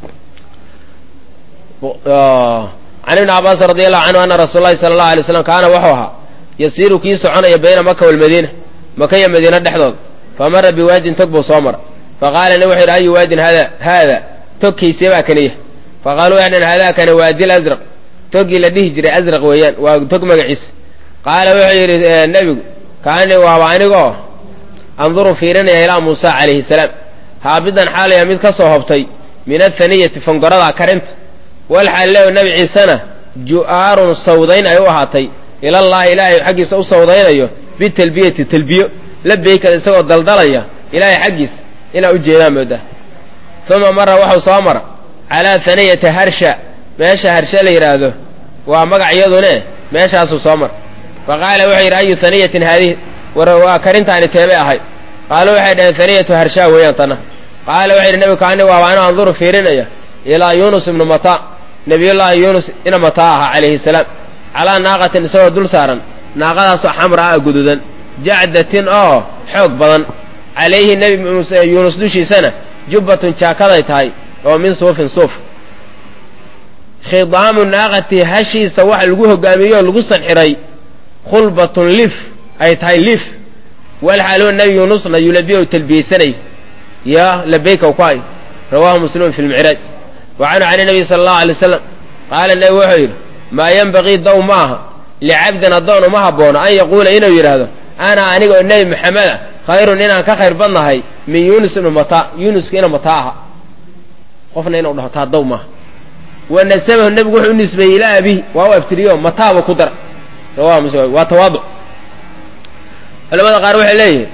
can ibni cabaasin radi allahu canhu ana rasuul lahi sala allahu alay slam kaana wuxuu ahaa yasiiru kii soconaya bayna maka walmadiina maka iyo madiina dhexdooda famara biwaadin tog buu soo mara faqaala nin wuxu yidhi ayu waadin hada haada togkiisee baa kaniya faqaaluu waxay dhaheen hadaa kana waadil asraq toggii la dhihi jiray asraq weeyaan waa tog magaciisa qaala wuxuu yidhi nebigu kaani waaba anigoo anduru fiirinaya ilaa muusa calayhi salaam haabidan xaalaya mid ka soo hobtay min athaniyati fangorada karinta walxaal lew nebi ciisena ju'aarun sawdayn ay u ahaatay ilallaahi ilaahay xaggiisa u sawdaynayo bitalbiyati talbiyo labeykada isagoo daldalaya ilaahay xaggiisa inaa u jeedaan moodaa uma mara waxau soo mara calaa haniyata harsha meesha harshe la yidhaahdo waa magac iyadune meeshaasuu soo mara fa qaala wuxuu yidhi ayu haniyatin haadihi war waa karintaani teebay ahay qaalu waxay dhaheen haniyatu harshaa weeyaan tana qaala wuxuu yidhi nebigu kaani waaba anu anduru fiirinaya ilaa yuunus ibnu mataa nabiyullaahi yuunus ina mataa ahaa calayhi salaam calaa naaqatin isagoo dul saaran naaqadaasoo xamraa a gududan jacdatin oo xoog badan calayhi nebi yuunus dushiisana jubbatun jaakaday tahay oo min suufin suuf khidaamu naaqati hashiisa waxa lagu hogaamiyey oo lagu sanxiray khulbatun lif ay tahay lif walxaaluu nebi yuunusna yulabiya u talbiyeysanay ya labayka ku hay rawaahu muslimun fi lmicraaj wa canhu can nabiy sala allahu alay wasalam qaala nebi wuxuu yidhi maa yenbagii dow ma aha licabdin addoon uma haboono an yaquula inuu yidhaahdo ana aniga oo nebi maxameda khayrun inaan ka khayr badnahay min yuunus ibnu mataa yuunuska ina mataa aha qofna inuu dhaho taa dow maaha wa nasabahu nebigu wuxuu u nisbeeyey ilaa abihi waa u abtiriyo mataaba ku dara rawahu muslim waa tawaaduc culamada qaar waxay leeyihin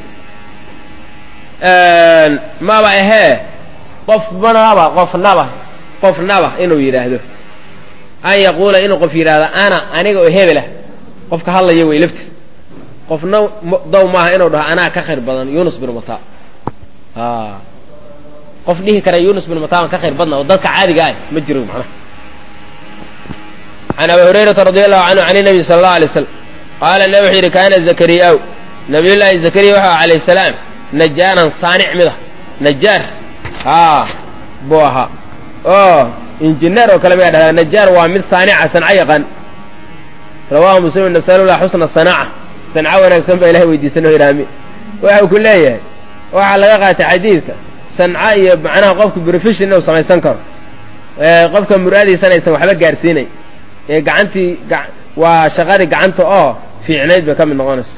maba ahee qofnaba qofnaba qofnaba inuu yidhaahdo an yaquula inuu qof yidhaahdo ana aniga oo hebelah qofka hadlaya wey laftiis qofna dow maaha inuu dhaho anaa ka khayr badan yunus bin mata qof dhihi kara yunus bin mata ka khayr badna oo dadka caadiga ah ma jiro macnaha can abi hurayrata radi allahu canhu can nabi sala allahu alay slam qaala nabi wuxuu yidhi kaana zakariyaa nabiyullaahi zakariya waxa alayh salaam najaaran saanic mid ah najaar haa buu ahaa oo injineer oo kale mayaa dhahdaa najaar waa mid saanica sanco yaqaan rawahu muslim nasalullah xusna sanaaca sanco wanaagsan baa ilahay weydiisan oo idhaami waxau ku leeyahay waxaa laga qaatay xadiidka sanco iyo macnaha qofka profession inuu samaysan karo qofka muraadiisana aysan waxba gaarsiinay ee gacantii waa shaqadii gacanta oo fiicnayd bay ka mid noqonaysa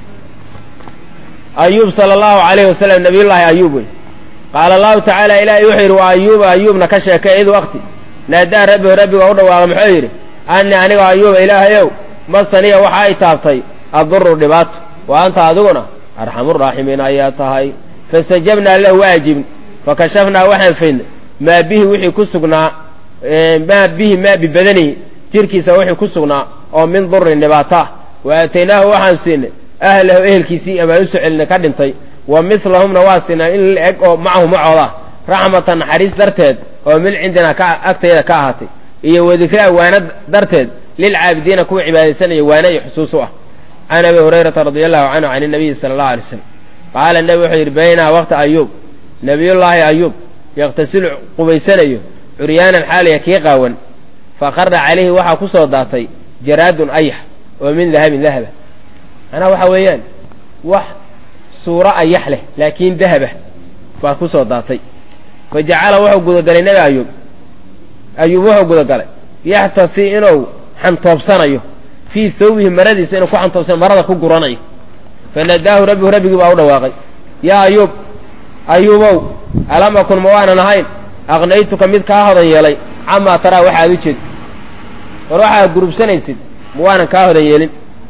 ayuub sala allahu alayhi wasalam nabiyullaahi ayuub wey qaala allahu tacaala ilaahay wuxuu yidhi waa ayuuba ayuubna ka sheekay id waqti naadaa rabbihu rabbiga u dhawaaqay muxuu yidhi ani aniga ayuuba ilaahayow masaniya waxa ay taabtay aduru dhibaato wa anta adiguna arxamuraaximiin ayaa tahay fastajabnaa lahu waajibn fakashafnaa waxaan faydnay maa bihi wixii ku sugnaa maa bihi maa bibadanihi jirkiisa wixii ku sugnaa oo min durin dhibaato ah wa aataynaahu waxaan siinay ahlahu ehelkiisii amaan u soo celinay ka dhintay wa milahumna waa siinaa in la eg oo macahu macooda raxmatan naxariis darteed oo min cindinaa ka agtayda ka ahaatay iyo wadikraa waana darteed lilcaabidiina kuwa cibaadaysanaya waana iyo xusuus u ah can abi hurayrata radi allahu canhu can nabiyi sala allahu alay slam qaala nebi wuxuu yidhi baynaa waqti ayuub nabiyullaahi ayuub yaqtasilu qubaysanayo curyaanan xaalaya kii qaawan faqara calayhi waxaa ku soo daatay jaraadun ayax oo min dahabin dahaba macnaha waxa weeyaan wax suuro ayax leh laakiin dahaba baa ku soo daatay fa jacala wuxuu gudagalay nebi ayuub ayuub wuxuu gudagalay yaxtasi inuu xantoobsanayo fii thawbihi maradiisa inuu ku xantoobsanayo marada ku guranayo fanadaahu rabbihu rabbigii baa u dhawaaqay yaa ayuub ayuubow alam akun ma waanan ahayn aqnaytuka mid kaa hodan yeelay camaa taraa waxaad u jeed war waxaad gurubsanaysid ma waanan kaa hodan yeelin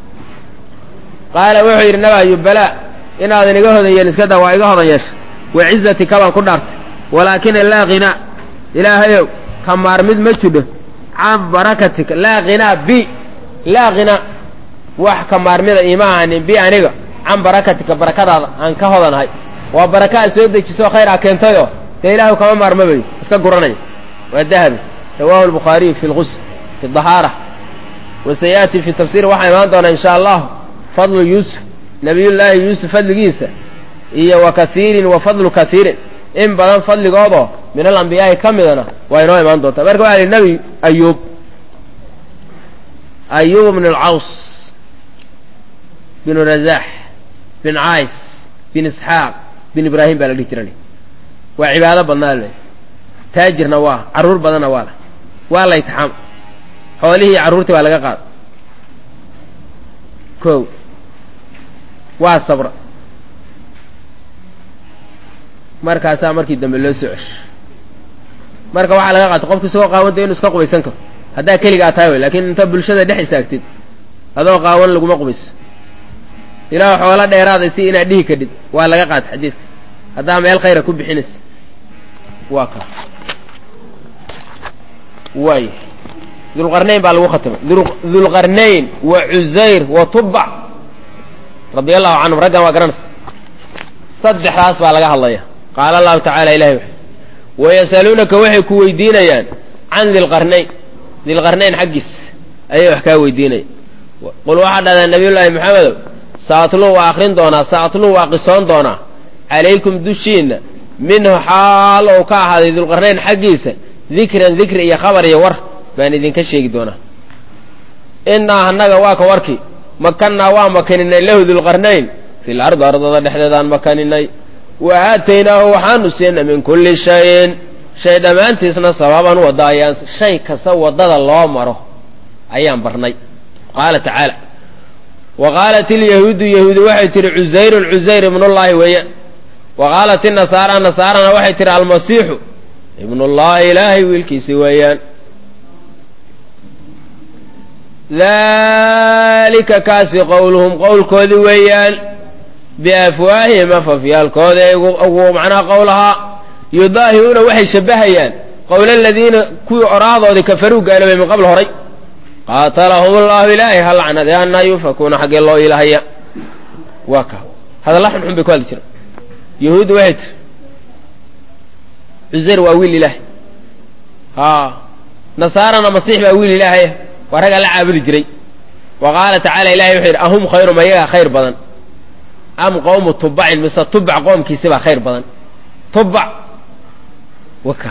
qaala wuxuu yidhi nabi ayuub balaa inaadan iga hodan yeelin iska daa waa iga hodan yeesha wa cizatika baan ku dhaartay walaakina laa hinaa ilaahayow ka maarmid ma jidho can barakatika laa hinaa bi laa hinaa wax ka maarmida ima ahanin bi aniga can barakatika barakadaada aan ka hodanahay waa baraka aad soo dejiso khayr a keentayoo dee ilaahu kama maarmabayo iska guranaya waa dahabi rawahu albukhaariyu fi lqusl fi dahaara wa sayaati fi tafsiir waxaa imaan doonaa insha allah fadlu yuusuf nabiyullaahi yuusuf fadligiisa iyo wa kaiirin wa fadlu kaiirin in badan fadligoodoo min alambiyaa'i ka midana waa inoo imaan doontaa marka waxa lihi nebi ayuub ayuub bn alcaws bin razaax bin cays bin isxaaq bin ibraahim baa la dhihi jiran waa cibaado badnaa le taajirna waa carruur badanna waa la waa la itixaam xoolihii carruurtii waa laga qaada ko waa sabra markaasaa markii dambe loo soo cesho marka waxaa laga qaata qofki isagoo qaawanta inuu iska qubaysan karo haddaa keligaa tahay way lakin inta bulshada dhex istaagtid adoo qaawan laguma qubayso ilaah xoola dheeraaday si inaad dhihi kadhid waa laga qaata xadiidka haddaa meel khayra ku bixinaysa waa ka waay dulqarnayn baa lagu khatimay dulqarnayn wa cusayr wa tubac radia allahu canhum raggan waa garanaysa saddexdaas baa laga hadlaya qaala allahu tacala ilahi wuxu wayasaluunaka waxay ku weydiinayaan can dilqarnayn dilqarnayn xaggiis ayay wax kaa weydiinaya qul waxaa dhahdaa nabiyullaahi maxamedow saatlu waa akrin doonaa saatlu waa qisoon doonaa calaykum dushiinna minhu xaal ou ka ahaaday dulqarnayn xaggiisa dikran dikri iyo khabar iyo war baan idinka sheegi doonaa innaa annaga waa ka warkii makannaa waa makaninay lahu dulqarnayn fil ardi ardada dhexdeedaan makaninay wa aataynaahu waxaanu siinay min kulli shayin shay dhammaantiisna sababan wadda ayaan shay kasta waddada loo maro ayaan barnay qaala tacaala wa qaalat ilyahuudu yahuudi waxay tihi cusayrun cusayr ibnullaahi weeyaan wa qaalat inasaara nasaarana waxay tihi almasiixu ibnullaahi ilaahay wiilkiisi weeyaan dalika kaasi qowluhum qowlkoodii weeyaan biafwaahihim afafyaalkooda ugu macnaha qowlahaa yudaahiruuna waxay shabbahayaan qowla aladiina kuwii oraadoodii kafaruu gaaloobay min qabl horay qaatalahum allahu ilaahay ha lacnade anaa yufakuuna xaggee loo ilahaya waa ka hadalla xunxun bay ku hadli jiraan yahuudda waxay tiri cusayr waa wiil ilaahay a nasaarana masiix baa wiil ilaahay waa raggaa la caabudi jiray wa qaala tacala ilahay wuxuu yidhi ahum khayrum ayagaa khayr badan am qowmu tubacin mise tubac qoomkiisi baa khayr badan tubac waka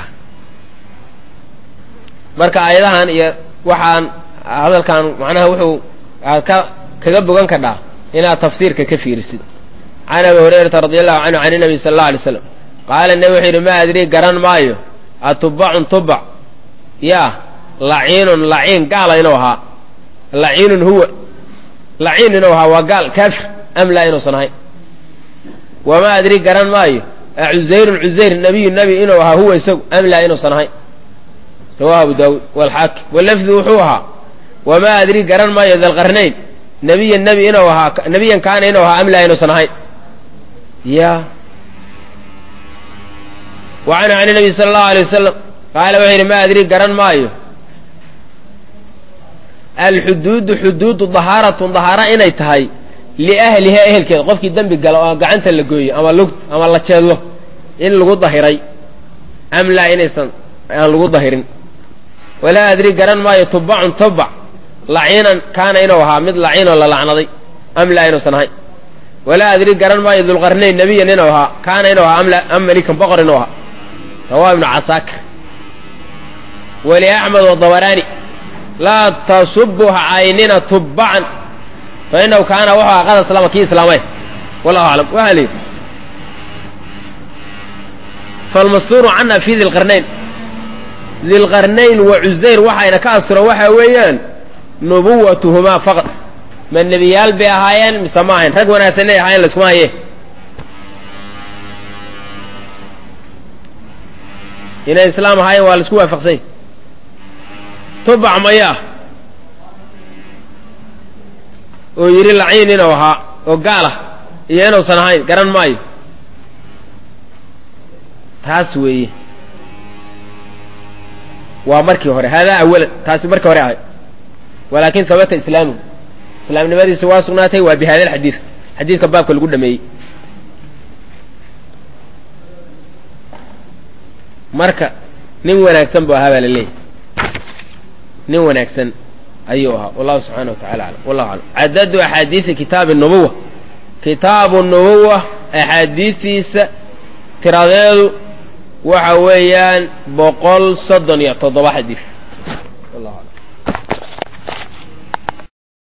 marka aayadahan iyo waxaan hadalkan macnaha wuxuu aad ka kaga bogan kadhaa inaad tafsiirka ka fiirisid can abi hurayrata radi allahu canhu can inabiy sala allau alay slam qaala nebi wuxuu yidhi ma adrii garan maayo atubacun tubac yaa laciinun laciin gaala inuu ahaa laciinun huwa laciin inuu ahaa waa gaal kaafir am laa inuusan ahayn wamaa adrii garan maayo acusayrun cusayr nabiyu nebi inuu ahaa huwa isagu am laa inuusan ahayn rawahu abu daawuud walxaakim walafdu wuxuu ahaa wamaa adrii garan maayo dalqarnayn nebiyan nebi inuu ahaa nebiyan kaana inuu ahaa am laa inuusan ahayn ya wa canhu can nabiy sala allahu alay wasalam qaala wuxuu yidhi ma adrii garan maayo alxuduudu xuduudu dahaaratun dahaara inay tahay liahliha ehelkeeda qofkii dembi gala oo gacanta la gooyo ama lugt ama la jeedlo in lagu dahiray am laa inaysan aan lagu dahirin walaa adri garan maayo tubacun tubac laciinan kaana inuu ahaa mid laciinoo la lacnaday am laa inuusan ahayn walaa adri garan maayo dulqarnayn nebiyan inuu ahaa kaana inuu ahaa amla am malikan boqor inuu ahaa rawaa ibnu casaakir wali axmed wadabaraani laa tasubu ha caynina tubacan fa inahu kaana wuxuu ahaa qad aslama kii islaamay wallahu aclam waxaa la yidhi falmastuuru cana fi dilqarnayn dilqarnayn wa cusayr waxayna ka asturo waxaa weeyaan nubuwatuhumaa faqad ma nebiyaal bay ahaayeen mise ma ahayn rag wanaagsan inay ahaayeen laiskuma haye inay islaam ahaayeen waa laisku waafaqsany tubac maya oo yidhi laciin inuu ahaa oo gaal ah iyo inuusan ahayn garan maayo taas weeye waa markii hore haadaa awalan taasi markii hore ahay walaakin habata islaamuhu islaamnimadiisa waa sugnaatay waa bi hada alxadiid xadiidka baabka lagu dhameeyey marka nin wanaagsan buu ahaa baa la leeyahy nin wanaagsan ayuu ahaa wallahu subxaana wa tacala aclam wallahu aclam cadadu axaadiisi kitaabi nubuwa kitaabu nubuwa axaadiistiisa tiradeedu waxa weeyaan boqol soddon iyo toddoba xadiis